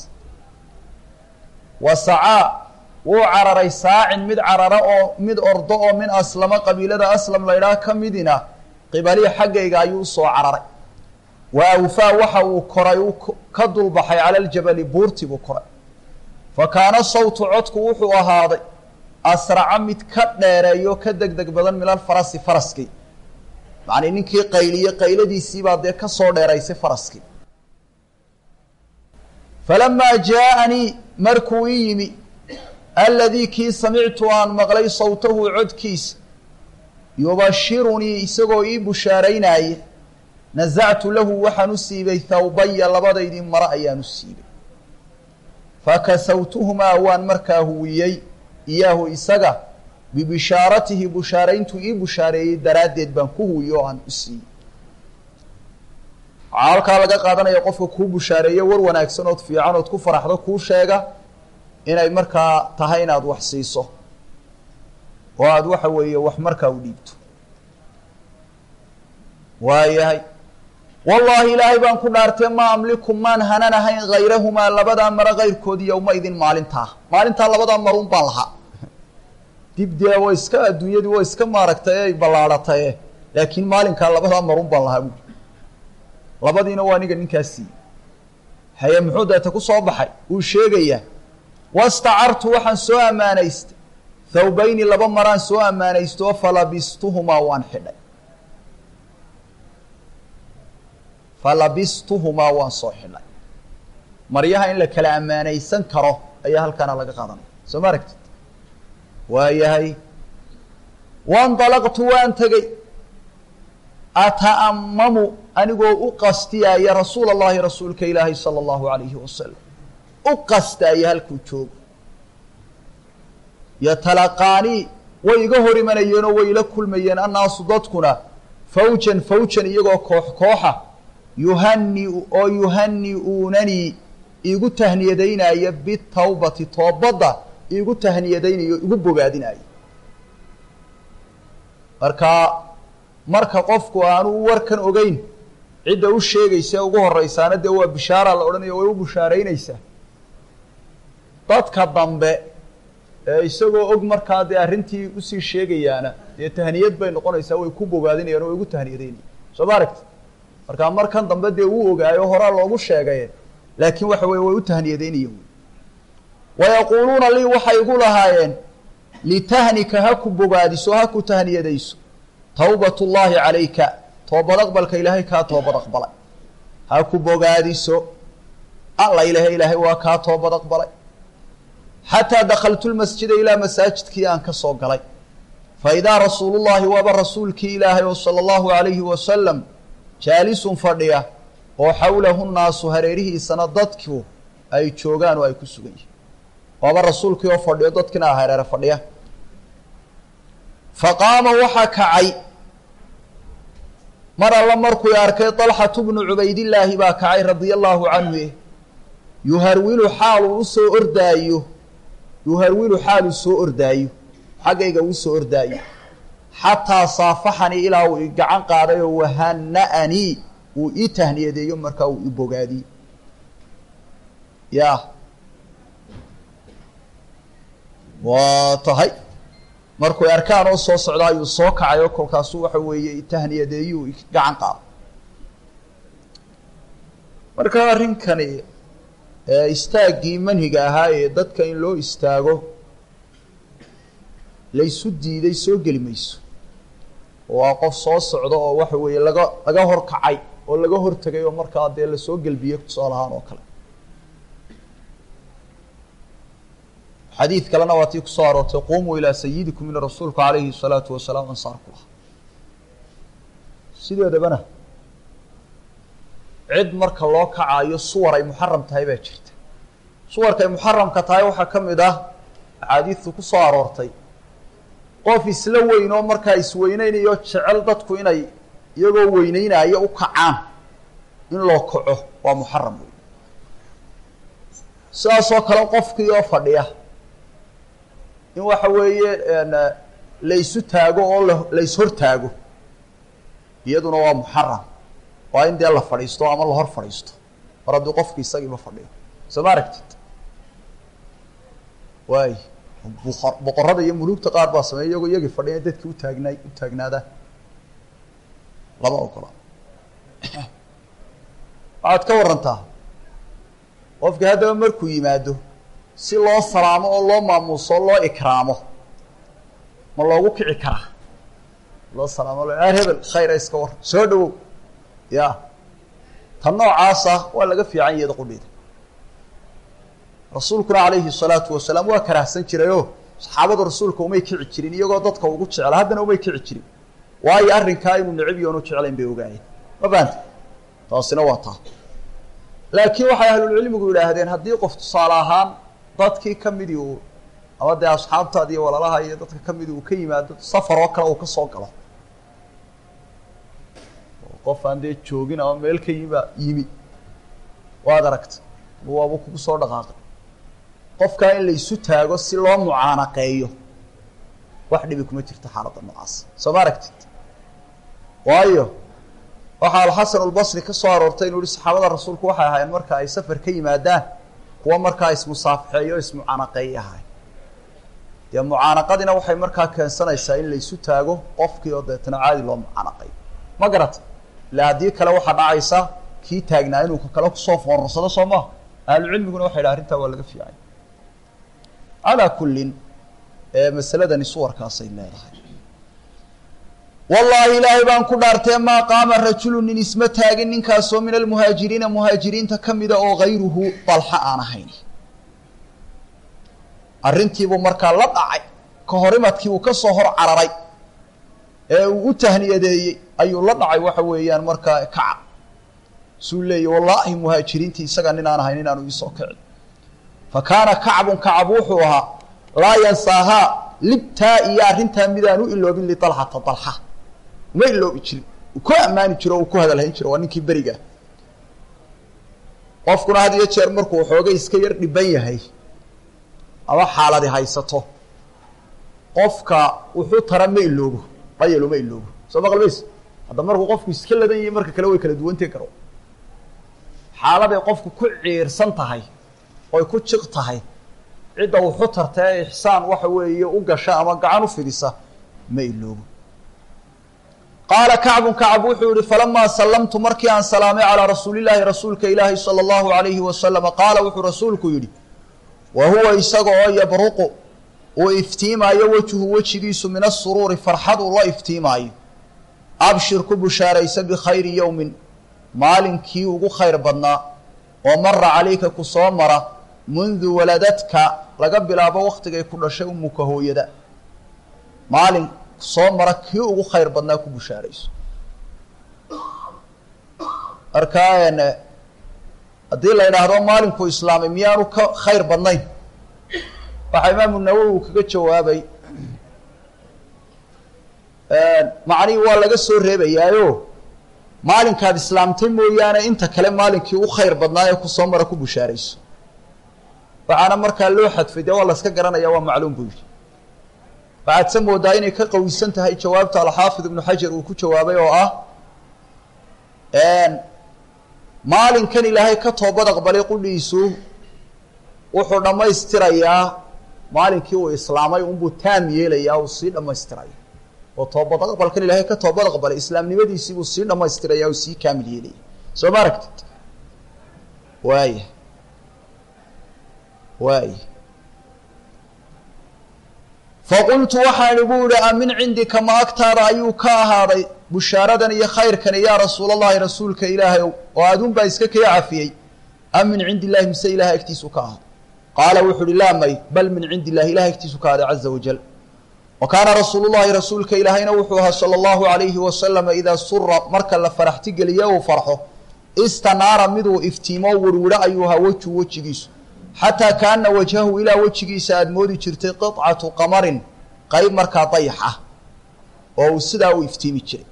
Speaker 1: wa sacaa wuu cararay saacin mid carara oo mid ordo oo min aslama qabiilada aslam laydhaah ka midina qibalii xaggayga ayuu usoo cararay wa awfaa waxa uu koray uu ka dulbaxay cala aljabali buurtii buu koray fa kaana sawtu codku wuxuu ahaaday asraca mid ka dheereeyo ka deg deg badan min alfarasi faraskii macnii ninkii qayliye qayladiisiibaa dee ka soo dheeraysay faraskii falamaa jaaanii markuu ii yimi aladii kii samictu aan maqlay sawtahu codkiisa yubashirunii isagoo ii bushaaraynaaye nasactu lahu waxaan u siibay thawbaya labadaydii mare ayaan u siibay fakasawtuhumaa waan markaa huwiyey iyaahu isaga bibishaaratihi bushaarayntuu ii bushaareeyey daraaddeed baan ku huwiyey oo aan u siiyey waxaa halkaa laga qaadanaya qofka kuu bushaareeyo war wanaagsan ood fiican ood ku faraxdo kuu sheega inay markaa tahay inaad wax siiso oo aada waxa weeye wax markaa u dhiibto waayahay wallaahi ilaahay baan ku dhaartee maa amliku maan hanan ahayn hayrahumaa labadaa maro kayrkood yowma idin maalintaa maalintaa labadaa maruun baan lahaa dib dee wa iska adduunyadii wa iska maaragtay ay ballaadhataye laakiin maalinkaa labadaa maruun baan lahaa buuri labadiina waa aniga ninkaas siiyey haye muxuu deeta ku soo baxay wuu sheegayaa wastacartu waxaan soo ammaanaystay thawbayni laba maraan soo ammaanaysto falabistuhumaa waan xidhay falabistuhumaa waan soo xidhay maryaha in la kala ammaanaysan karo ayaa halkaana laga qaadanaya soo ma aragtid waayahay waindalaqtu waan tegey ata'ammamu anigoo u qastiyaaya rasuula allahi rasuulka ilaahi sala allahu alayhi wasalam u qastaaya halkuu joogo yatalaqaanii way iga hor imanayeenoo way ila kulmayeen annaasu dadkuna fawjan fawjan iyagoo koox kooxa yuhani oo yuhani-uunanii iigu tahniyadaynaya bitawbati toobadda iigu tahniyadaynayo igu bogaadinaayo marka marka qofku aanu warkan ogeyn cidda u sheegaysa ugu horeysaana dee waa bishaara la odhanaya way u bushaaraynaysaa dadka dambe ee isagoo og markaa dee arrintii usii sheegayaana dee tahniyad bay noqonaysaa way ku bogaadinayaan oo way ugu tahniyadaynayaan soo ma aragti markaa markan dambe dee uu ogaayo horaa loogu sheegaye laakiin waxa weye way u tahniyadaynayeen wayaquuluuna lii waxay igu lahaayeen litahnika ha ku bogaadiso ha ku tahniyadayso tawbat ullaahi calayka toobad aqbalka ilaahay kaa toobad aqbalay ha ku bogaadiso alla ilahe ilaahay waa kaa toobad aqbalay xataa dakaltu lmasjida ilaa masaajidkii aan ka soo galay fa idaa rasuulullahi waaba rasuulkii ilaahay oo sala allahu alayhi wasalam jaalisun fadhiya oo xawlahu nnaasu hareerihiisana dadku ay joogaan oo ay ku sugan yihiin waaba rasuulkii oo fadhiyo dadkiina a hareere fadhiya fa qaama waxaa kacay mar alla markuu arkay dalxatu bnu cubaydillaahi baa kacay radia allaahu canhu yuharwilu xaal uu usoo ordaayo yuharwilu xaal uu soo ordaayo xaggayga uu soo ordaayo xataa saafaxanii ilaa uu i gacan qaaday oo wahana'anii uu ii tahniyadeeyo markaa uu i bogaadiyey ya waa tahay markuu arkaan oo soo socda ayuu soo kacay oo kolkaasuu waxa weeye itahniyadeeyuu gacan qaado marka arrinkani istaaggii manhiga ahaa ee dadka in loo istaago laysu diiday soo geli mayso waa qof soo socda oo waxa weeye laga laga hor kacay oo laga hortegay oo markaa dee lasoo gelbiyey tusaal ahaan oo kale xadiid kalena waa tii kusoo aroortay qumuu ilaa sayidikum in rasuulku calayhi salaatu wasalaam ansaar ku lahaa sideedabana cid marka loo kacaayo suwar ay muxaram tahay baa jirta suwarka ay muxaramka tahay waxaa ka mid ah axaadiidtu ku soo aroortay qof isla weyn oo markaa isweyneynayo jecel dadku inay iyagoo weyneynaayo u kacaan in loo kaco waa muxaram wey sidaasoo kale qofkii oo fadhiya in waxa weeye laysu taago oo la layshor taago iyaduna waa muxaram waa in dee la fadhiisto ama la hor fadhiisto mar haddii qofki isagiiba fadhiyo soo ma aragtid waay buqor boqorada iyo muluugta qaar baa sameeya iyagoo iyagii fadhiya dadkii utaagnaay u taagnaadaan lama ogola waxaad ka warantaa qofki haddaba markuu yimaado si loo salaamo oo loo maamuuso o loo ikraamo ma loogu kici karaa loo salaamo lo aar hebel khayra iska war soo dhawow ya tan noocaasa waa laga fiican iyada qudheeda rasuulkuna calayhi salaatu wasalaam waa karaahsan jirayoo saxaabadu rasuulka umay kici jirin iyagoo dadka ugu jecla haddana umay kici jirin waayo arrinkaa inuu necib iyo onu jeclayn bay ogaayeen ma fahamta taasina waa taa laakiin waxay ahlulcilmigu yidhaahdeen haddii qof tusaale ahaan dadkii ka midii uu ama dee asxaabtaadi iyo walalaha iyo dadka ka midii uu ka yimaado safar oo kale uu ka soo galo qof aan dee joogin ama meel ka yimi yimi waad aragta waaba kugu soo dhaqaaqay qofkaa in laysu taago si loo mucaanaqeeyo wax dhibi kuma jirto xaaladda noocaas soo ma aragtid waayo waxaa alxasan albasri ka soo aroortay inuu yihi saxaabada rasuulku waxay ahaayeen marka ay safar ka yimaadaan kuwa markaa ismusaafixeeyo o ismucaanaqeeya ahay dee mucaanaqadina waxay markaa keensanaysaa in laysu taago qofkii oo deetana caadi loo mucaanaqeeyo ma garata ila haddii kale waxaa dhacaysa kii taagnaa inuu kakale kusoo foorarsado soo maha ahlucilmiguna waxay dhaha arrintaa waa laga fiicay calaa kullin masaladani suwarkaasay leedahay wallaahi ilaahay baan ku dhaartee maa qaama rajulu nin isma taagin ninkaasoo min almuhaajiriina muhaajiriinta ka mida oo hayruhu dalxa aan ahayn arrintiibuu markaa la dhacay ka horimadkii uu ka soo hor cararay ee uu u tahniyadeeyey ayuu la dhacay waxa weeyaan markaa kaca suu leeyay wallaahi muhaajiriintii isaga nin aan ahayn inaanu iisoo kicin fa kaana kacbun kacab wuxuu ahaa laa yansaahaa libtaa iyo arrintaa midaan u iloobin lialxata dalxa uma iloobi jirin uu ku ammaani jiro o uu ku hadalhayn jiro waa ninkii berigaa qofkuna had iyo jeer markuu xoogay iska yar dhiban yahay ama xaaladi haysato qofka wuxuu tara ma iloobo dhayalo ma iloobo soo maqalmays hadda markuu qofku iska ladan yahay marka kale way kala duwantee karo xaaladay qofku ku ciirsan tahay oy ku jiq tahay cidda wuxu tarta ee ixsaan waxa weeye u gasha ama gacan u fidisa ma iloobo qaala kacbun kacb wuxuu yihi falamaa sallamtu markii aan salaamay calaa rasuulillaahi rasuulka ilaahi sala allahu alayhi wasalama qaala wuxuu rasuulku yidhi wa huwa isaga oo yabruqu uu iftiimaayo wejhu wejigiisu min asuruuri farxad uu la iftiimaayo abshir ku bushaaraysa bikhayri yowmin maalinkii ugu khayr badnaa oo mara calayka ku soo mara mundu waladadka laga bilaabo waktigay ku dhashay umuka hooyada maalin soo mara kii ugu khayr badnaa ku bushaarayso markaa haddii la yidhaahdo maalinkuu islaamay miyaanu ka khayr badnayn waxaa imaamu nawowi uu kaga jawaabay macnihii waa laga soo reebayaayo maalinkaad islaamtay mooyaane inta kale maalinkii u khayr badnaa ee kusoo mara ku bushaarayso waxaana markaa loo xadfay dee waa la iska garanaya waa macluum buu yidhi waxaad se moodaa inay ka qawisan tahay jawaabta alxaafid ibnu xajar uu ku jawaabay oo ah maalinkan ilaahay ka toobad aqbalay qudhiisu wuxuu dhammaystirayaa maalinkii uu islaamay unbuu taam yeelayaa uu sii dhammaystiraya oo toobad aqbalkan ilaahay ka toobad aqbalay islaamnimadiisii buu sii dhammaystiraya uu sii kaamil yeelaya soo ma aragtid waaya waaya faqultu waxaan igu idhi a min cindika ma agtaada ayuu ka ahaaday bushaaradan iyo khayrkani yaa rasuul allahi rasuulka ilaahay ow oo aduun baa iska kee cafiyey am min cindi illahi mise ilahay agtiisu ka ahaaday qaala wuxu uhi laa may bal min cindi illahi ilahay agtiisu ka ahaaday caza wajal wa kaana rasuulu llahi rasuulka ilaahayna wuxuu ahaa sala allahu alayhi wasalama idaa sura marka la faraxti geliye uu farxo istanaara miduu iftiimo wirwidho ayuu ahaa weju wejigiisu xataa kaana wajhahu ilaa wejigiisa aada moodi jirtay qicatu qamarin qeyb markaa dayax ah oo uu sidaa u iftiimi jiray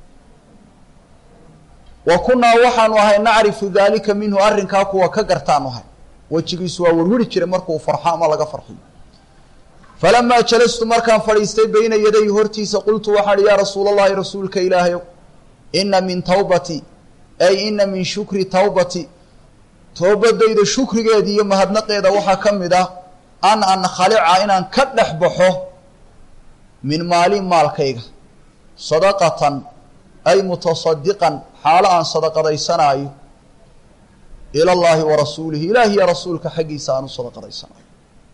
Speaker 1: wa kunnaa waxaanu ahay nacrifu daalika minhu arrinkaa kuwa ka gartaanu ahay wejigiisu waa wirwiri jiray markuu farxo ama laga farxiyo falamaa jalastu markaan fadhiistay bayna yaday hortiisa qultu waxaan ihi yaa rasuula allahi rasuulka ilaahayow ina min tawbati ay ina min shukri tawbati toobadayda shukrigeeda iyo mahadnaqeeda waxaa ka mid ah an ankhalica inaan ka dhex baxo min maali maalkayga sadaqatan ay mutasadiqan xaalo aan sadaqadaysanaayo ila llaahi wa rasuulihi ilaahi iyo rasuulka xaggiisa aan u sadaqadaysanaayo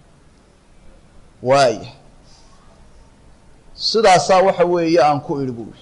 Speaker 1: waaya sidaasaa waxa weeye aan ku idhi buuri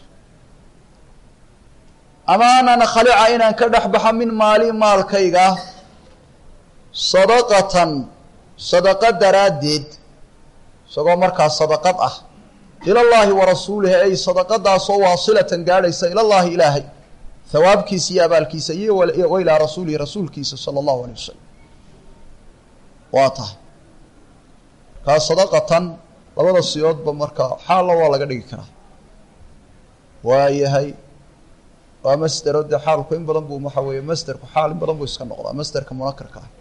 Speaker 1: ama an ankhalica inaan ka dhex baxo min maali maalkayga sadaqatan sadaqo daraaddeed isagoo markaa sadaqad ah ila llaahi wa rasuulihi ay sadaqadaasoo waasilatan gaadhaysa ila llaahi ilaahay hawaabkiisa iyo abaalkiisa iyo wa ilaa rasuulihi rasuulkiisa sala allahu alay wasalam waa tahay kaa sadaqatan labada siyoodba markaa xaalna waa laga dhigi karaa waayahay waa masdero dee xaalku in badan buu waxa weeye masderku xaal in badan buu iska noqdaa masderka munakarka ah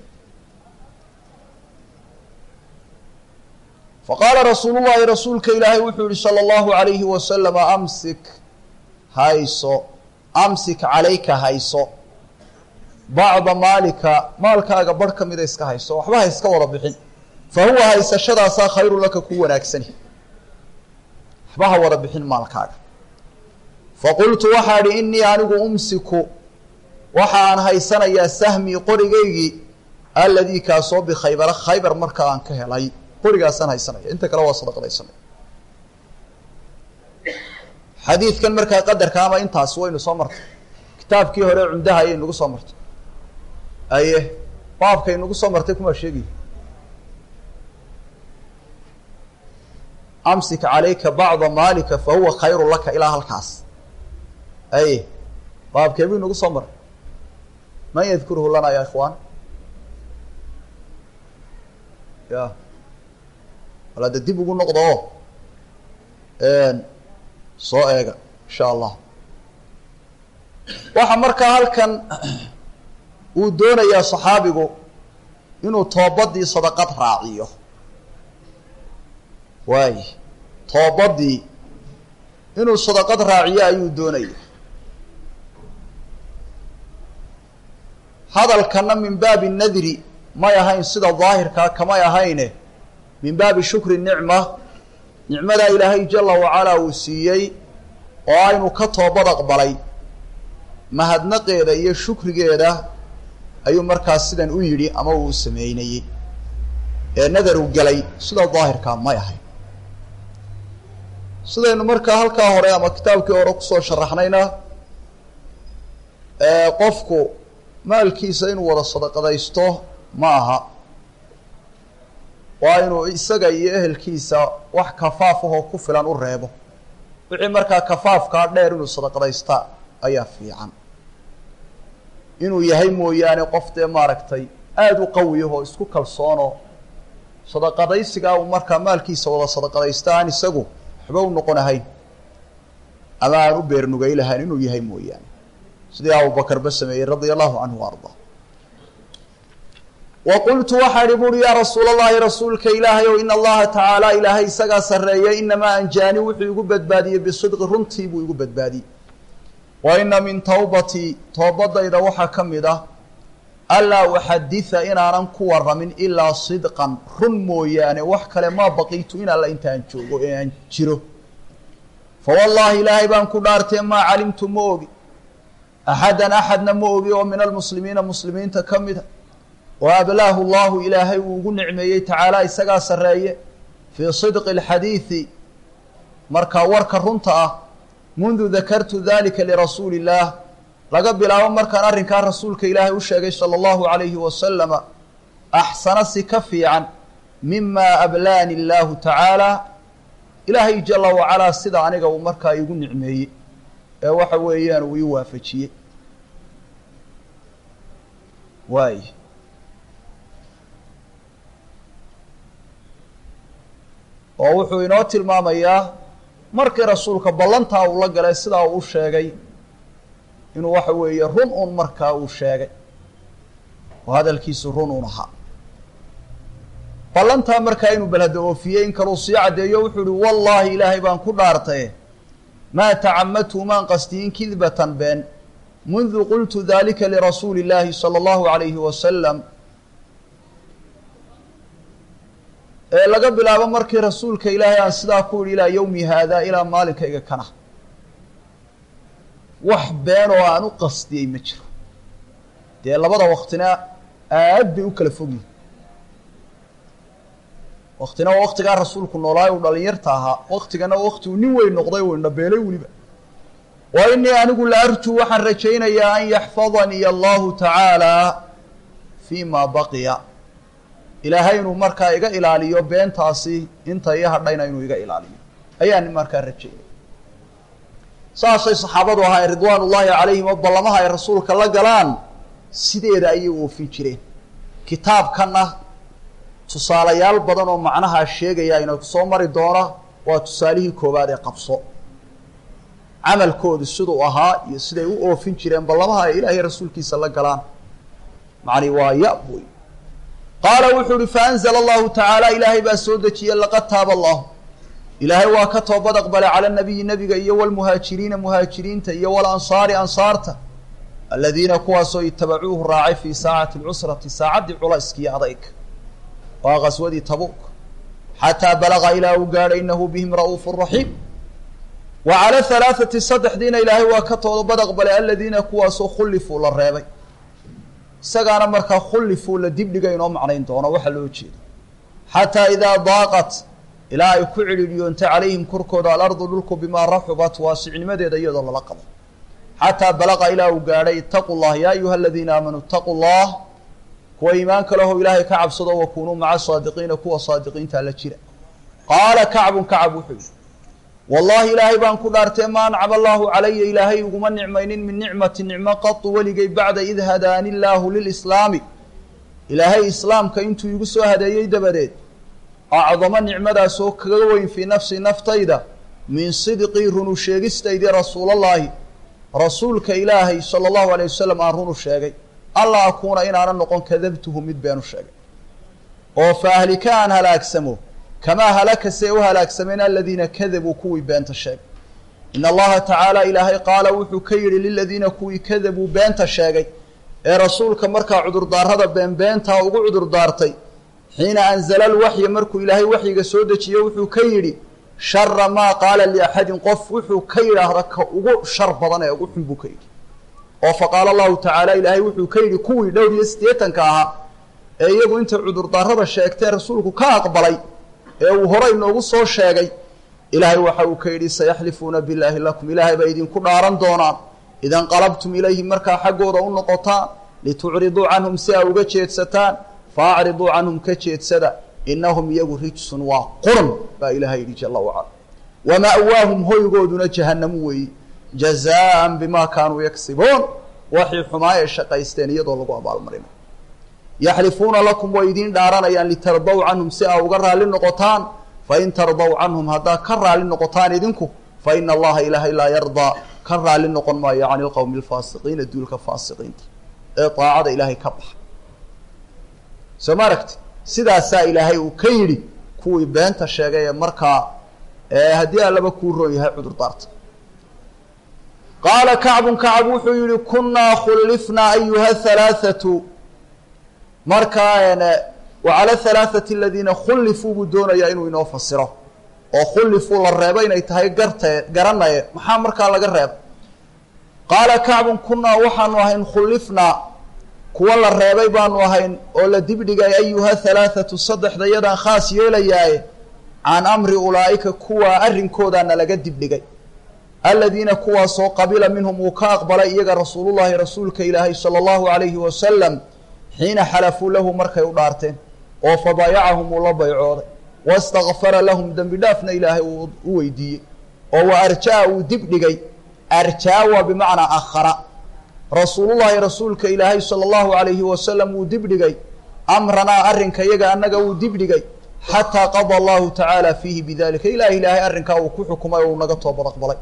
Speaker 1: faqaala rasuulu llahi rasuulka ilaahay wuxuu yihi sala allahu alayhi wasalama amsik hayso amsik calayka hayso bacda maalika maalkaaga barh ka mida iska hayso waxba ha iska wada bixin fa huwa haysashadaasaa khayru laka ku wanaagsani waxba ha wada bixin maalkaaga faqultu waxaa idhi innii anigu umsiku waxaan haysanayaa sahmii qorigaygii alladii kaasoo bikhaybara khaybar marka aan ka helay qorigaasaan haysanaya inta kale waa sadaqadaysanay xadiidkan markaa qadarka ama intaas waynu soo martay kitaabkii hore cumdaha ayay nagu soo martay aye baabkay nagu soo martay kumaa sheegaya amsik calayka bacda maalika fa huwa khayru laka ilaa halkaas aye baabkee buu inagu soo maray man yadkuruhu lana ya ikhwaan ya wala de dib ugu noqdo oo soo eega insha allah waxaa markaa halkan uu doonayaa saxaabigu inuu toobadii sadaqad raaciyo waay toobadii inuu sadaqad raaciyo ayuu doonaya hadalkana min baabi nadri may ahayn sida daahirkaa kamay ahayne min baabi shukri nicma nicmadaa ilaahay jala wacalaa uu siiyey oo aynu ka toobad aqbalay mahadnaqeeda iyo shukrigeeda ayuu markaas sidan u yidhi ama uu sameynayey ee nadar u gelay sida daahirkaa may ahayn sidaynu markaa halkaa hore ama kitaabkii hore kusoo sharaxnayna qofku maalkiisa inuu wada sadaqadaysto ma aha waa inuu isaga iyo ehelkiisa wax kafaaf ahoo ku filan u reebo wixii markaa kafaafkaa dheer inuu sadaqadaystaa ayaa fiican inuu yahay mooyaane qof dee maaragtay aada u qawiya oo isku kalsoonoo sadaqadaysigaa uu markaa maalkiisa wada sadaqadaysta aan isagu waxba u noqon ahayn ama aan u beernugay lahayn inuu yahay mooyaane sidii abubakarba sameeyey radia allahu canhu wa ardaa wa qultu waxaa ihi buuri yaa rasuul allahi rasuulka ilaahay ow ina allaha tacaala ilaahay isagaa sarreeyay inamaa anjaani wuxuu igu badbaadiyey bisidqi runtii buu igu badbaadiyey wa ina min tawbatii toobadayda waxaa ka mid ah anlaa uxaditha inaanan ku waramin ilaa sidqan run mooyaane wax kale maa baqiitu in alla intaan joogo ee aan jiro fa wallaahi ilaahay baan ku dhaartee maa calimtu ma ogi axadan axadna ma ogi oo min almuslimiina muslimiinta ka mida oo ablaahu llahu ilaahay uu ugu nicmeeyey tacaala isagaa sarreeye fii sidqi alxadiidi markaa warka runta ah mundu dakartu dalika lirasuuli illaah laga bilaabo markaan arrinkaa rasuulka ilaahay u sheegay sala allahu calayhi wasalama axsana si ka fiican mima ablaani illaahu tacaala ilaahay jala wacalaa sida aniga uu markaa igu nicmeeyey ee waxa weeyaan uu ii waafajiyey waay oo wuxuu inoo tilmaamayaa markii rasuulka ballantaa uu la galay sidaa uu u sheegay inuu waxa weeye run un markaa uu sheegay oo hadalkiisu run un ahaa ballantaa markaa inuu balhada oofiyey in kaluu sii caddeeyo wuxuu ihi wallaahi ilaahay baan ku dhaartaye maa tacamadtu maan qastiyin kidbatan been mundu qultu dalika lirasuuli illaahi sala allahu calayhi wasalam ee laga bilaabo markii rasuulka ilaahay aan sidaa ku idhi ilaa yowmi haada ilaa maalinkayga kana wax been oo aan u qastiyey ma jiro dee labada waktina aad bay u kala fogyihin waktina waa waktigaa rasuulku noolaayo uu dhalinyarta ahaa waktigana wakti uu nin weyn noqday uu indhabeelay weliba wa inii anigu la arjuu waxaan rajaynayaa an yaxfadanii allahu tacaala fii ma baqiya ilaahay inuu markaa iga ilaaliyo beentaasi inta ii hadhayna inuu iga ilaaliyo ayaan markaa rajaynaya saasay saxaabadu ahayn ridwaan ullaahi calayhim oo ballamaha ay rasuulka la galaan sideeda ayay u oofin jireen kitaabkanna tusaalayaal badan oo macnahaa sheegaya ina soo mari doona waa tusaalihii koowaad ee qabso camalkoodu siduu ahaa iyo siday u oofin jireen ballamaha ay ilaahay rasuulkiisa la galaan macni waa ya buy qaala wuxuu uhi faanzla allahu tacaala ilaahay baa soo dejiyey laqad taaba allahu ilaahay waa ka toobad aqbalay cala nabiyi nebiga iyo walmuhaajiriina muhaajiriinta iyo walansaari ansaarta aladiina kuwaasoo itabacuuhu raacay fii saacati lcusrati saacaddii culayskiiyo adayg waa qaswadii tabuuk xataa balaga ilaa uu gaadhay inahu bihim ra'uufu raxiim wa cala halaathati saddexdiina ilaahay waa ka toobad aqbalay aladiina kuwaasoo khullifuu la reebay isagaana markaa khullifuu la dibdhiga inoo macnayn doono waxaa loo jeeda xataa idaa daaqat ilaa ay ku cidhiidhiyoontay calayhim korkooda alardu dhulku bimaa raxubat waasicnimadeeda iyadoo lala qabo xataa balaqa ilaa uu gaadhay itaquu llah yaa ayuha aladiina aamanuu itaquu llah kuwa iimaanka leho ilaahay ka cabsado wakunuu maca saadiqiina kuwa saadiqiinta la jira qaala kacbun kacab wuxuu yihi wallahi ilaahay baan ku dhaartee ma ancama allaahu calaya ilaahay iguma nicmaynin min nicmati nicmo qatu weligay bacda id hadaani illaahu lilislaami ilaahay islaamka intuu igu soo hadeeyey dabadeed acdamo nicmadaasoo kaga weyn fii nafsi naftayda min sidqii runu sheegistaydii rasuulallaahi rasuulka ilaahay sala allahu alayh wasalam aan runu sheegay alla akuuna inaanan noqon kadabtuhu mid beenu sheegay oo fa ahlika aan halaagsamo kamaa halaka see u halaagsameen aladiina kadabuu kuwii beenta sheegay in allaha tacaala ilaahay qaala wuxuu ka yidhi liladiina kuwii kadabuu beenta sheegay ee rasuulka markaa cudurdaarada beenbeentaa ugu cudurdaartay xiina anzala alwaxya markuu ilaahay waxyiga soo dejiye wuxuu ka yidhi shara maa qaala liaxadin qof wuxuu ka yidhaahda ka ugu shar badan ee ugu xun buu ka yidhi oo faqaala allahu tacaala ilaahay wuxuu ka yidhi kuwii dhowr iyo siddeetanka ahaa ee iyagu intay cudurdaarada sheegtee rasuulku ka aqbalay ee uu horay noogu soo sheegay ilaahay waxa uu ka yidhi sayaxlifuuna billaahi lakum ilaahay bay idinku dhaaran doonaan idanqalabtum ilayhim markaa xaggooda u noqotaan litucriduu canhum si aa uga jeedsataan faacriduu canhum ka jeedsada inahum iyagu rijsun waa qurun baa ilaahay yidhi jala wacala wama'waahum hoygooduna jahannamu weeyi jazaan bimaa kaanuu yaksibuun waxay xumaa ee shaqaysteen iyadoo lagu abaalmarinayo yaxlifuuna lakum way idiin dhaaranayaan litardaw canhum si aa uga raalli noqotaan fain tardaw canhum haddaad ka raalli noqotaan idinku fa ina allaha ilaahay laa yardaa ka raalli noqon maayo cani lqowmi alfaasiqiina duulka faasiqiinta ee daacada ilaahay ka baxa soo ma aragti sidaasaa ilaahay uu ka yidhi kuwii beenta sheegay ee markaa haddii allaba kuu roon yahay cudurdaarta qaala kacbun kacb wuxuu yihi kunaa khullifnaa ayuha halaathatu markaa wacala halaathati aladiina khullifuu buu doonayaa inuu inoo fasiro oo khullifuu la reebo inay tahay gartee garanaye maxaa markaa laga reeba qaala kacbun kunaa waxaanu ahayn khullifnaa kuwa la reebay baanu ahayn oo la dibdhigay ayuha halaathatu saddexda yadaan khaas yeelayaaye can amri ulaa'ika kuwaa arrinkoodaana laga dibdhigay aladiina kuwaasoo qabila minhum uu ka aqbalay iyaga rasuulullahi rasuulka ilaahay sala allahu alayhi wasalam xiina xalafuu lahu markay u dhaarteen oo fabaayacahum uu la baycooday wastakfara lahum dembi dhaafna ilaahay uu u weydiiyey oo wa arjaa uu dibdhigay arjaa waa bimacnaa akhara rasuulullahi rasuulka ilaahay sala allahu alayhi wasalam wuu dibdhigay amranaa arrinka iyaga annaga wuu dibdhigay xataa qada allahu tacaala fiihi bidalika ilaah ilaahay arrinkaa uu ku xukumay oo uu naga toobad aqbalay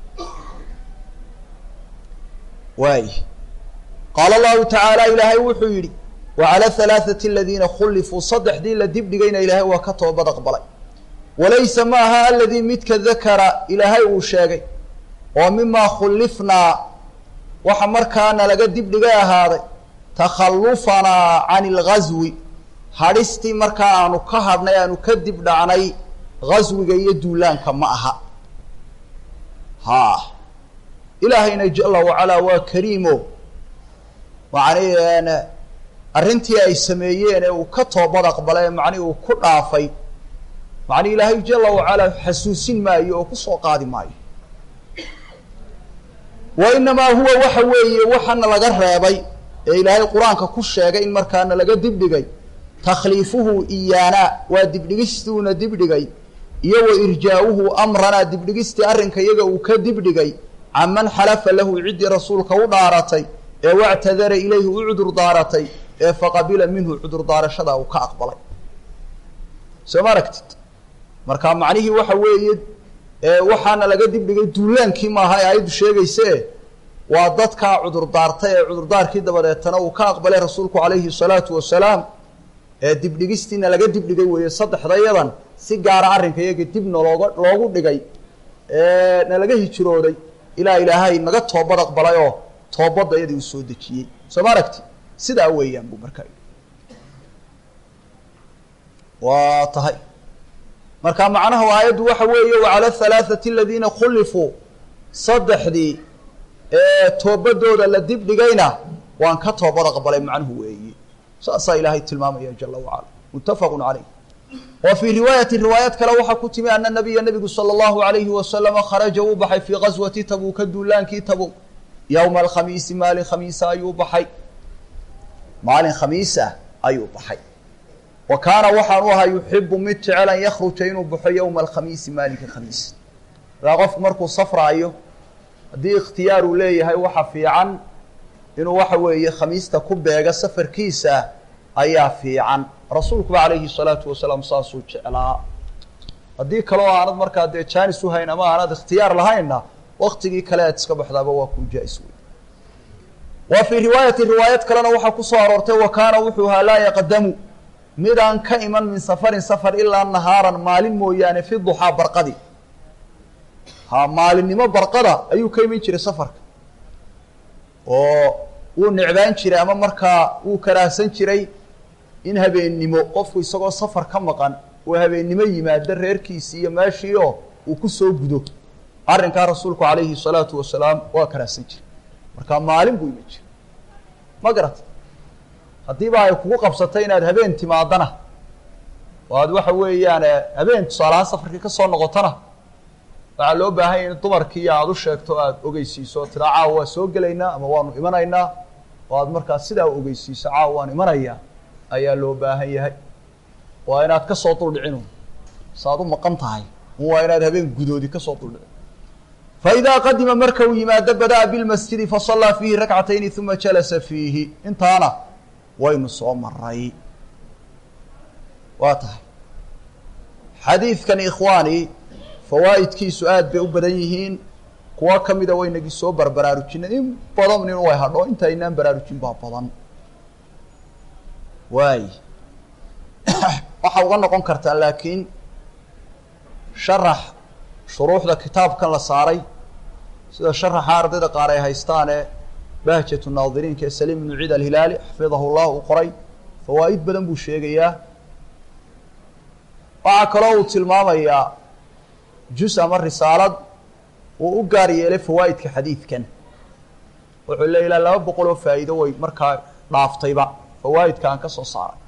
Speaker 1: waay qaala allahu tacaala ilaahay wuxuu yidhi wacala halaathati aladiina khullifuu saddexdii la dibdhigayna ilaahay waa ka toobad aqbalay walaysa ma aha aladii midka dakara ilaahay uu sheegay oo mimaa khullifnaa waxa markaana laga dibdhigay ahaaday takhallufanaa cani ilghaswi hadhistii markaa aanu ka hadhnay aanu ka dib dhacnay ghaswiga iyo duulaanka ma aha ha ilaahayna jala wacalaa waa kariimo macni arrintii ay sameeyeen ee uu ka toobad aqbalay ee macnihi uu ku dhaafay macni ilaahay jala wacalaa xasuusin maayo oo kusoo qaadi maayo wa inamaa huwa waxa weeye waxaana laga reebay ee ilaahay qur-aanka ku sheegay in markaana laga dibdhigay takhliifuhu iyaana waa dibdhigistuuna dibdhigay iyo wa irjaa'uhu amranaa dibdhigistii arrinka iyaga uu ka dibdhigay can man xalafa lahu ciddii rasuulka u dhaaratay ee wactadara ilayhi u cudur daaratay ee faqabila minhu cudur daarashadaa uu ka aqbalay soo ma aragtid marka macnihii waxa weeye waxaana laga dibdhigay duulaankii maaha ee ayaddu sheegayse waa dadkaa cudur daartay ee cudurdaarkii dabadeetana uu ka aqbalay rasuulku calayhi salaatu wasalaam ee dibdhigistiina laga dibdhigay weeye saddexdayadan si gaara arrinka iyaga dibna looga loogu dhigay na laga hijrooday ilaa ilaahay naga toobad aqbalay oo toobadda iyadii uu soo dejiyey soo ma aragti sidaa weeyaan buu markaa waa tahay marka macnaha aayaddu waxa weeye wacala halaathati aladiina khullifuu saddexdii ee toobadooda la dibdhigayna waan ka toobad aqbalay macnuhu weeye saasaa ilaahay tilmaamaya jala wacala muttafaqun caleyh wa fii riwaayati riwaayad kale waxaa ku timi ana nabiya nabigu sala allahu alayhi wasalama kharaja uu baxay fii gaswati tabuuka duulaankii tabuuk yowma alkhamiisi maalin khamiisa ayuu baxay maalin khamiisa ayuu baxay wa kaana waxaanu ahaa yuxibu mid jecel an yakhruja inuu baxo yowma alkhamiisi maalinka khamiis markaa qofku markuu safraayo haddii ikhtiyaar uu leeyahay waxa fiican inuu waxa weeye khamiista ku beega safarkiisa ayaa fiican rasuulkuba calayhi salaatu wasalaam saasuu jeclaa haddii kaleo aanad markaa dee jaanis uhayn ama aanad ikhtiyaar lahaynna waktigii kale aad iska baxdaaba waa kuu jaa-is wey wa fii riwaayati riwaayad kalena waxaa kusoo aroortay wa kaana wuxuu ahaa laa yaqdamu midaan ka iman min safarin safar ilaa nahaaran maalin mooyaane fi duxaa barqadi ha maalinimo barqada ayuu ka iman jiray safarka oo wuu necbaan jiray ama markaa wuu karaahsan jiray in habeennimo qofku isagoo safar ka maqan uu habeennimo yimaado reerkiisii iyo meeshii oo uu kusoo gudo arrinkaa rasuulku calayhi salaatu wasalaam waa karaahsan jiray marka maalin buu iman jiray ma garata haddiiba ay kugu qabsatay inaad habeen timaadana oo aad waxa weeyaan habeen tusaalahaan safarkii ka soo noqotona waxaa loo baahan yahy in dumarkii aada u sheegto aada ogeysiiso o tiraa caawa waa soo gelaynaa ama waanu imanaynaa oo aad markaa sidaa ogeysiiso caawa waan imanayaa ayaa loo baahan yahay waa inaad kasoo duldhicinu saaad u maqan tahay waa inaad habeen gudoodi kasoo duldhicin faidaa qadima marka uu yimaado bada'a bilmasjidi fasallaa fiihi rakcatayni uma jalasa fiihi intaana waynu soo maray waa tahay xadiidkan ikhwaani fawaa'idkiisu aad bay u badan yihiin kuwo ka mida waynagii soo barbaraarujinay in badan nin way hadho inta aynaan baraarujin baa badan waay waxaa uga noqon kartaa laakiin sharax shuruuxda kitaabkan la saaray sida sharaxa ardayda qaar ay haystaane bahjatu naadiriinka ee saliim ibnu ciid alhilaali xafidahu llah uu qoray fawaa'id badan buu sheegayaa waxaa kaloo uu tilmaamayaa jus ama risaalad uu u gaar yeelay fawaa'idka xadiidkan wuxuu le ilaa laba boqol oo faa'iido way markaa dhaaftayba fawaa'idka aan ka soo saaray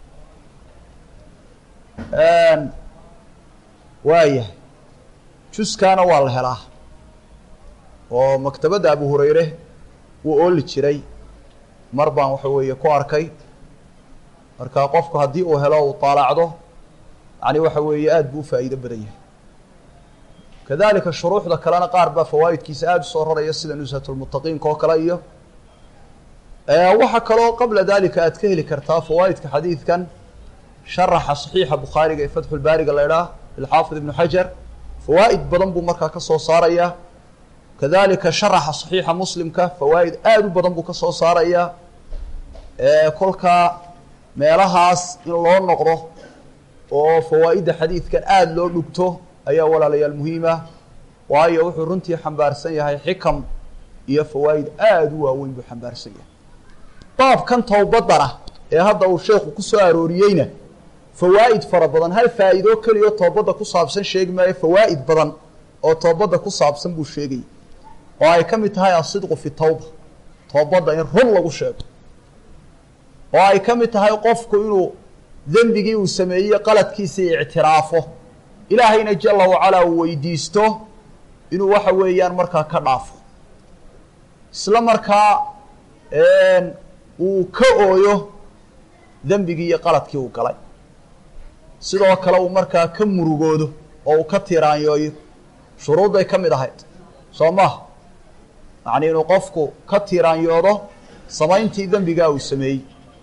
Speaker 1: waayahay juskaana waa la helaa oo maktabadda abu hurayre wuu ooli jiray mar baan waxa weeye ku arkay marka qofku haddii uu helo uu taalaacdo yani waxa weeye aad buu u faa'iido badan yahay kadalika shuruuxda kalena qaar baa fawaa'idkiisa aada usoo raraya sida nushatulmuttaqiinka oo kale iyo waxaa kaloo qabla dalika aad ka heli kartaa fawaa'idka xadiidkan sharaxa saxiixa bukhaariga ee fatxulbaariga la idhaah ilxaafid ibnu xajar fawaa'id badan buu markaa ka soo saaraya kadalika sharaxa saxiixa muslimka fawaa'id aada u badan buu ka soo saaraya kolkaa meelahaas in loo noqdo oo fawaa'idda xadiidkan aada loo dhugto ayaa walaalayaal muhiima waayo wuxuu runtii xambaarsan yahay xikam iyo fawaa'id aada u waaweyn buu xambaarsan yahay baabkan towbadana ee hadda uu sheekhu ku soo arooriyeyna fawaa'id fara badan hal faa'iidoo keliyo toobadda ku saabsan sheegi maayo fawaa'id badan oo toobadda ku saabsan buu sheegayay oo ay ka mid tahay asidqu fi tawba toobadda in run lagu sheego oo ay ka mid tahay qofku inuu dembigii uu sameeyey qaladkiisii ictiraafo ilaahayna jala wacalaa uu weydiisto inuu waxa weeyaan markaa ka dhaafo isla markaa uu ka ooyo dembigii iyo qaladkii uu galay sidoo kale uu markaa ka murugoodo oo uu ka tiraanyooyo shuruudday ka mid ahayd soo maha yacni inuu qofku ka tiraanyoodo samayntii dembigaa uu sameeyey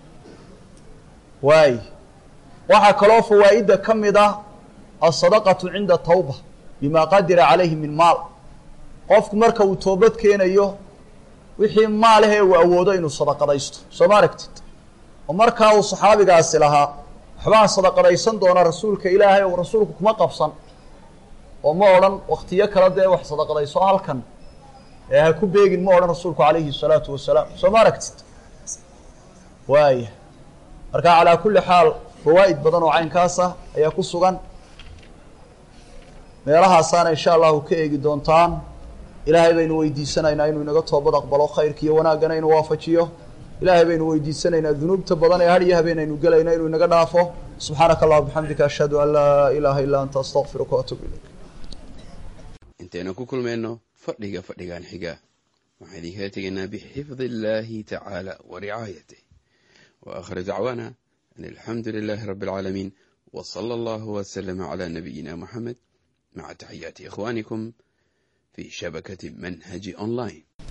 Speaker 1: waay waxaa kaloo fawaa'idda ka mid ah alsadaqatu cinda tawba bima qadira calayhi min maal qofku marka uu toobad keenayo wixii maalahee uu awoodo inuu sadaqadaysto soo ma aragtid oo markaa uu saxaabigaasi lahaa waxbaan sadaqadaysan doona rasuulka ilaahay ou rasuulku kuma qabsan oo ma odhan waktiyo kale dee wax sadaqadayso halkan ee ha ku beegin ma odhan rasuulku calayhi salaatu wasalaam soo ma aragtid waaya marka calaa kulli xaal fawaa'id badan oo caynkaas ah ayaa ku sugan meelahaasaana insha allahu ka eegi doontaan ilaahay baynu weydiisanaynaa inuu inaga toobad aqbalo khayrka iyo wanaaggana inuu waafajiyo ilaahay baynu weydiisanaynaa dunuubta badan ee har iyo habeen aynu gelayna inuu inaga dhaafo subxaanaka allah bixamdika ashhadu an laa ilaaha illaa anta astaqfiruka waatuub ilayk
Speaker 2: intaynu ku kulmayno fadhiga fadhigan xiga waxaan idinkala tegaynaa bixifdi illaahi tacaala wa ricaayatih wa aakhir dacwaana an alxamdu lilaahi rabbi alcaalamiin wa sala allahu wasalama calaa nabiyina moxamed maca taxiyaati ikhwaanikum في شبكة منهج أونلاين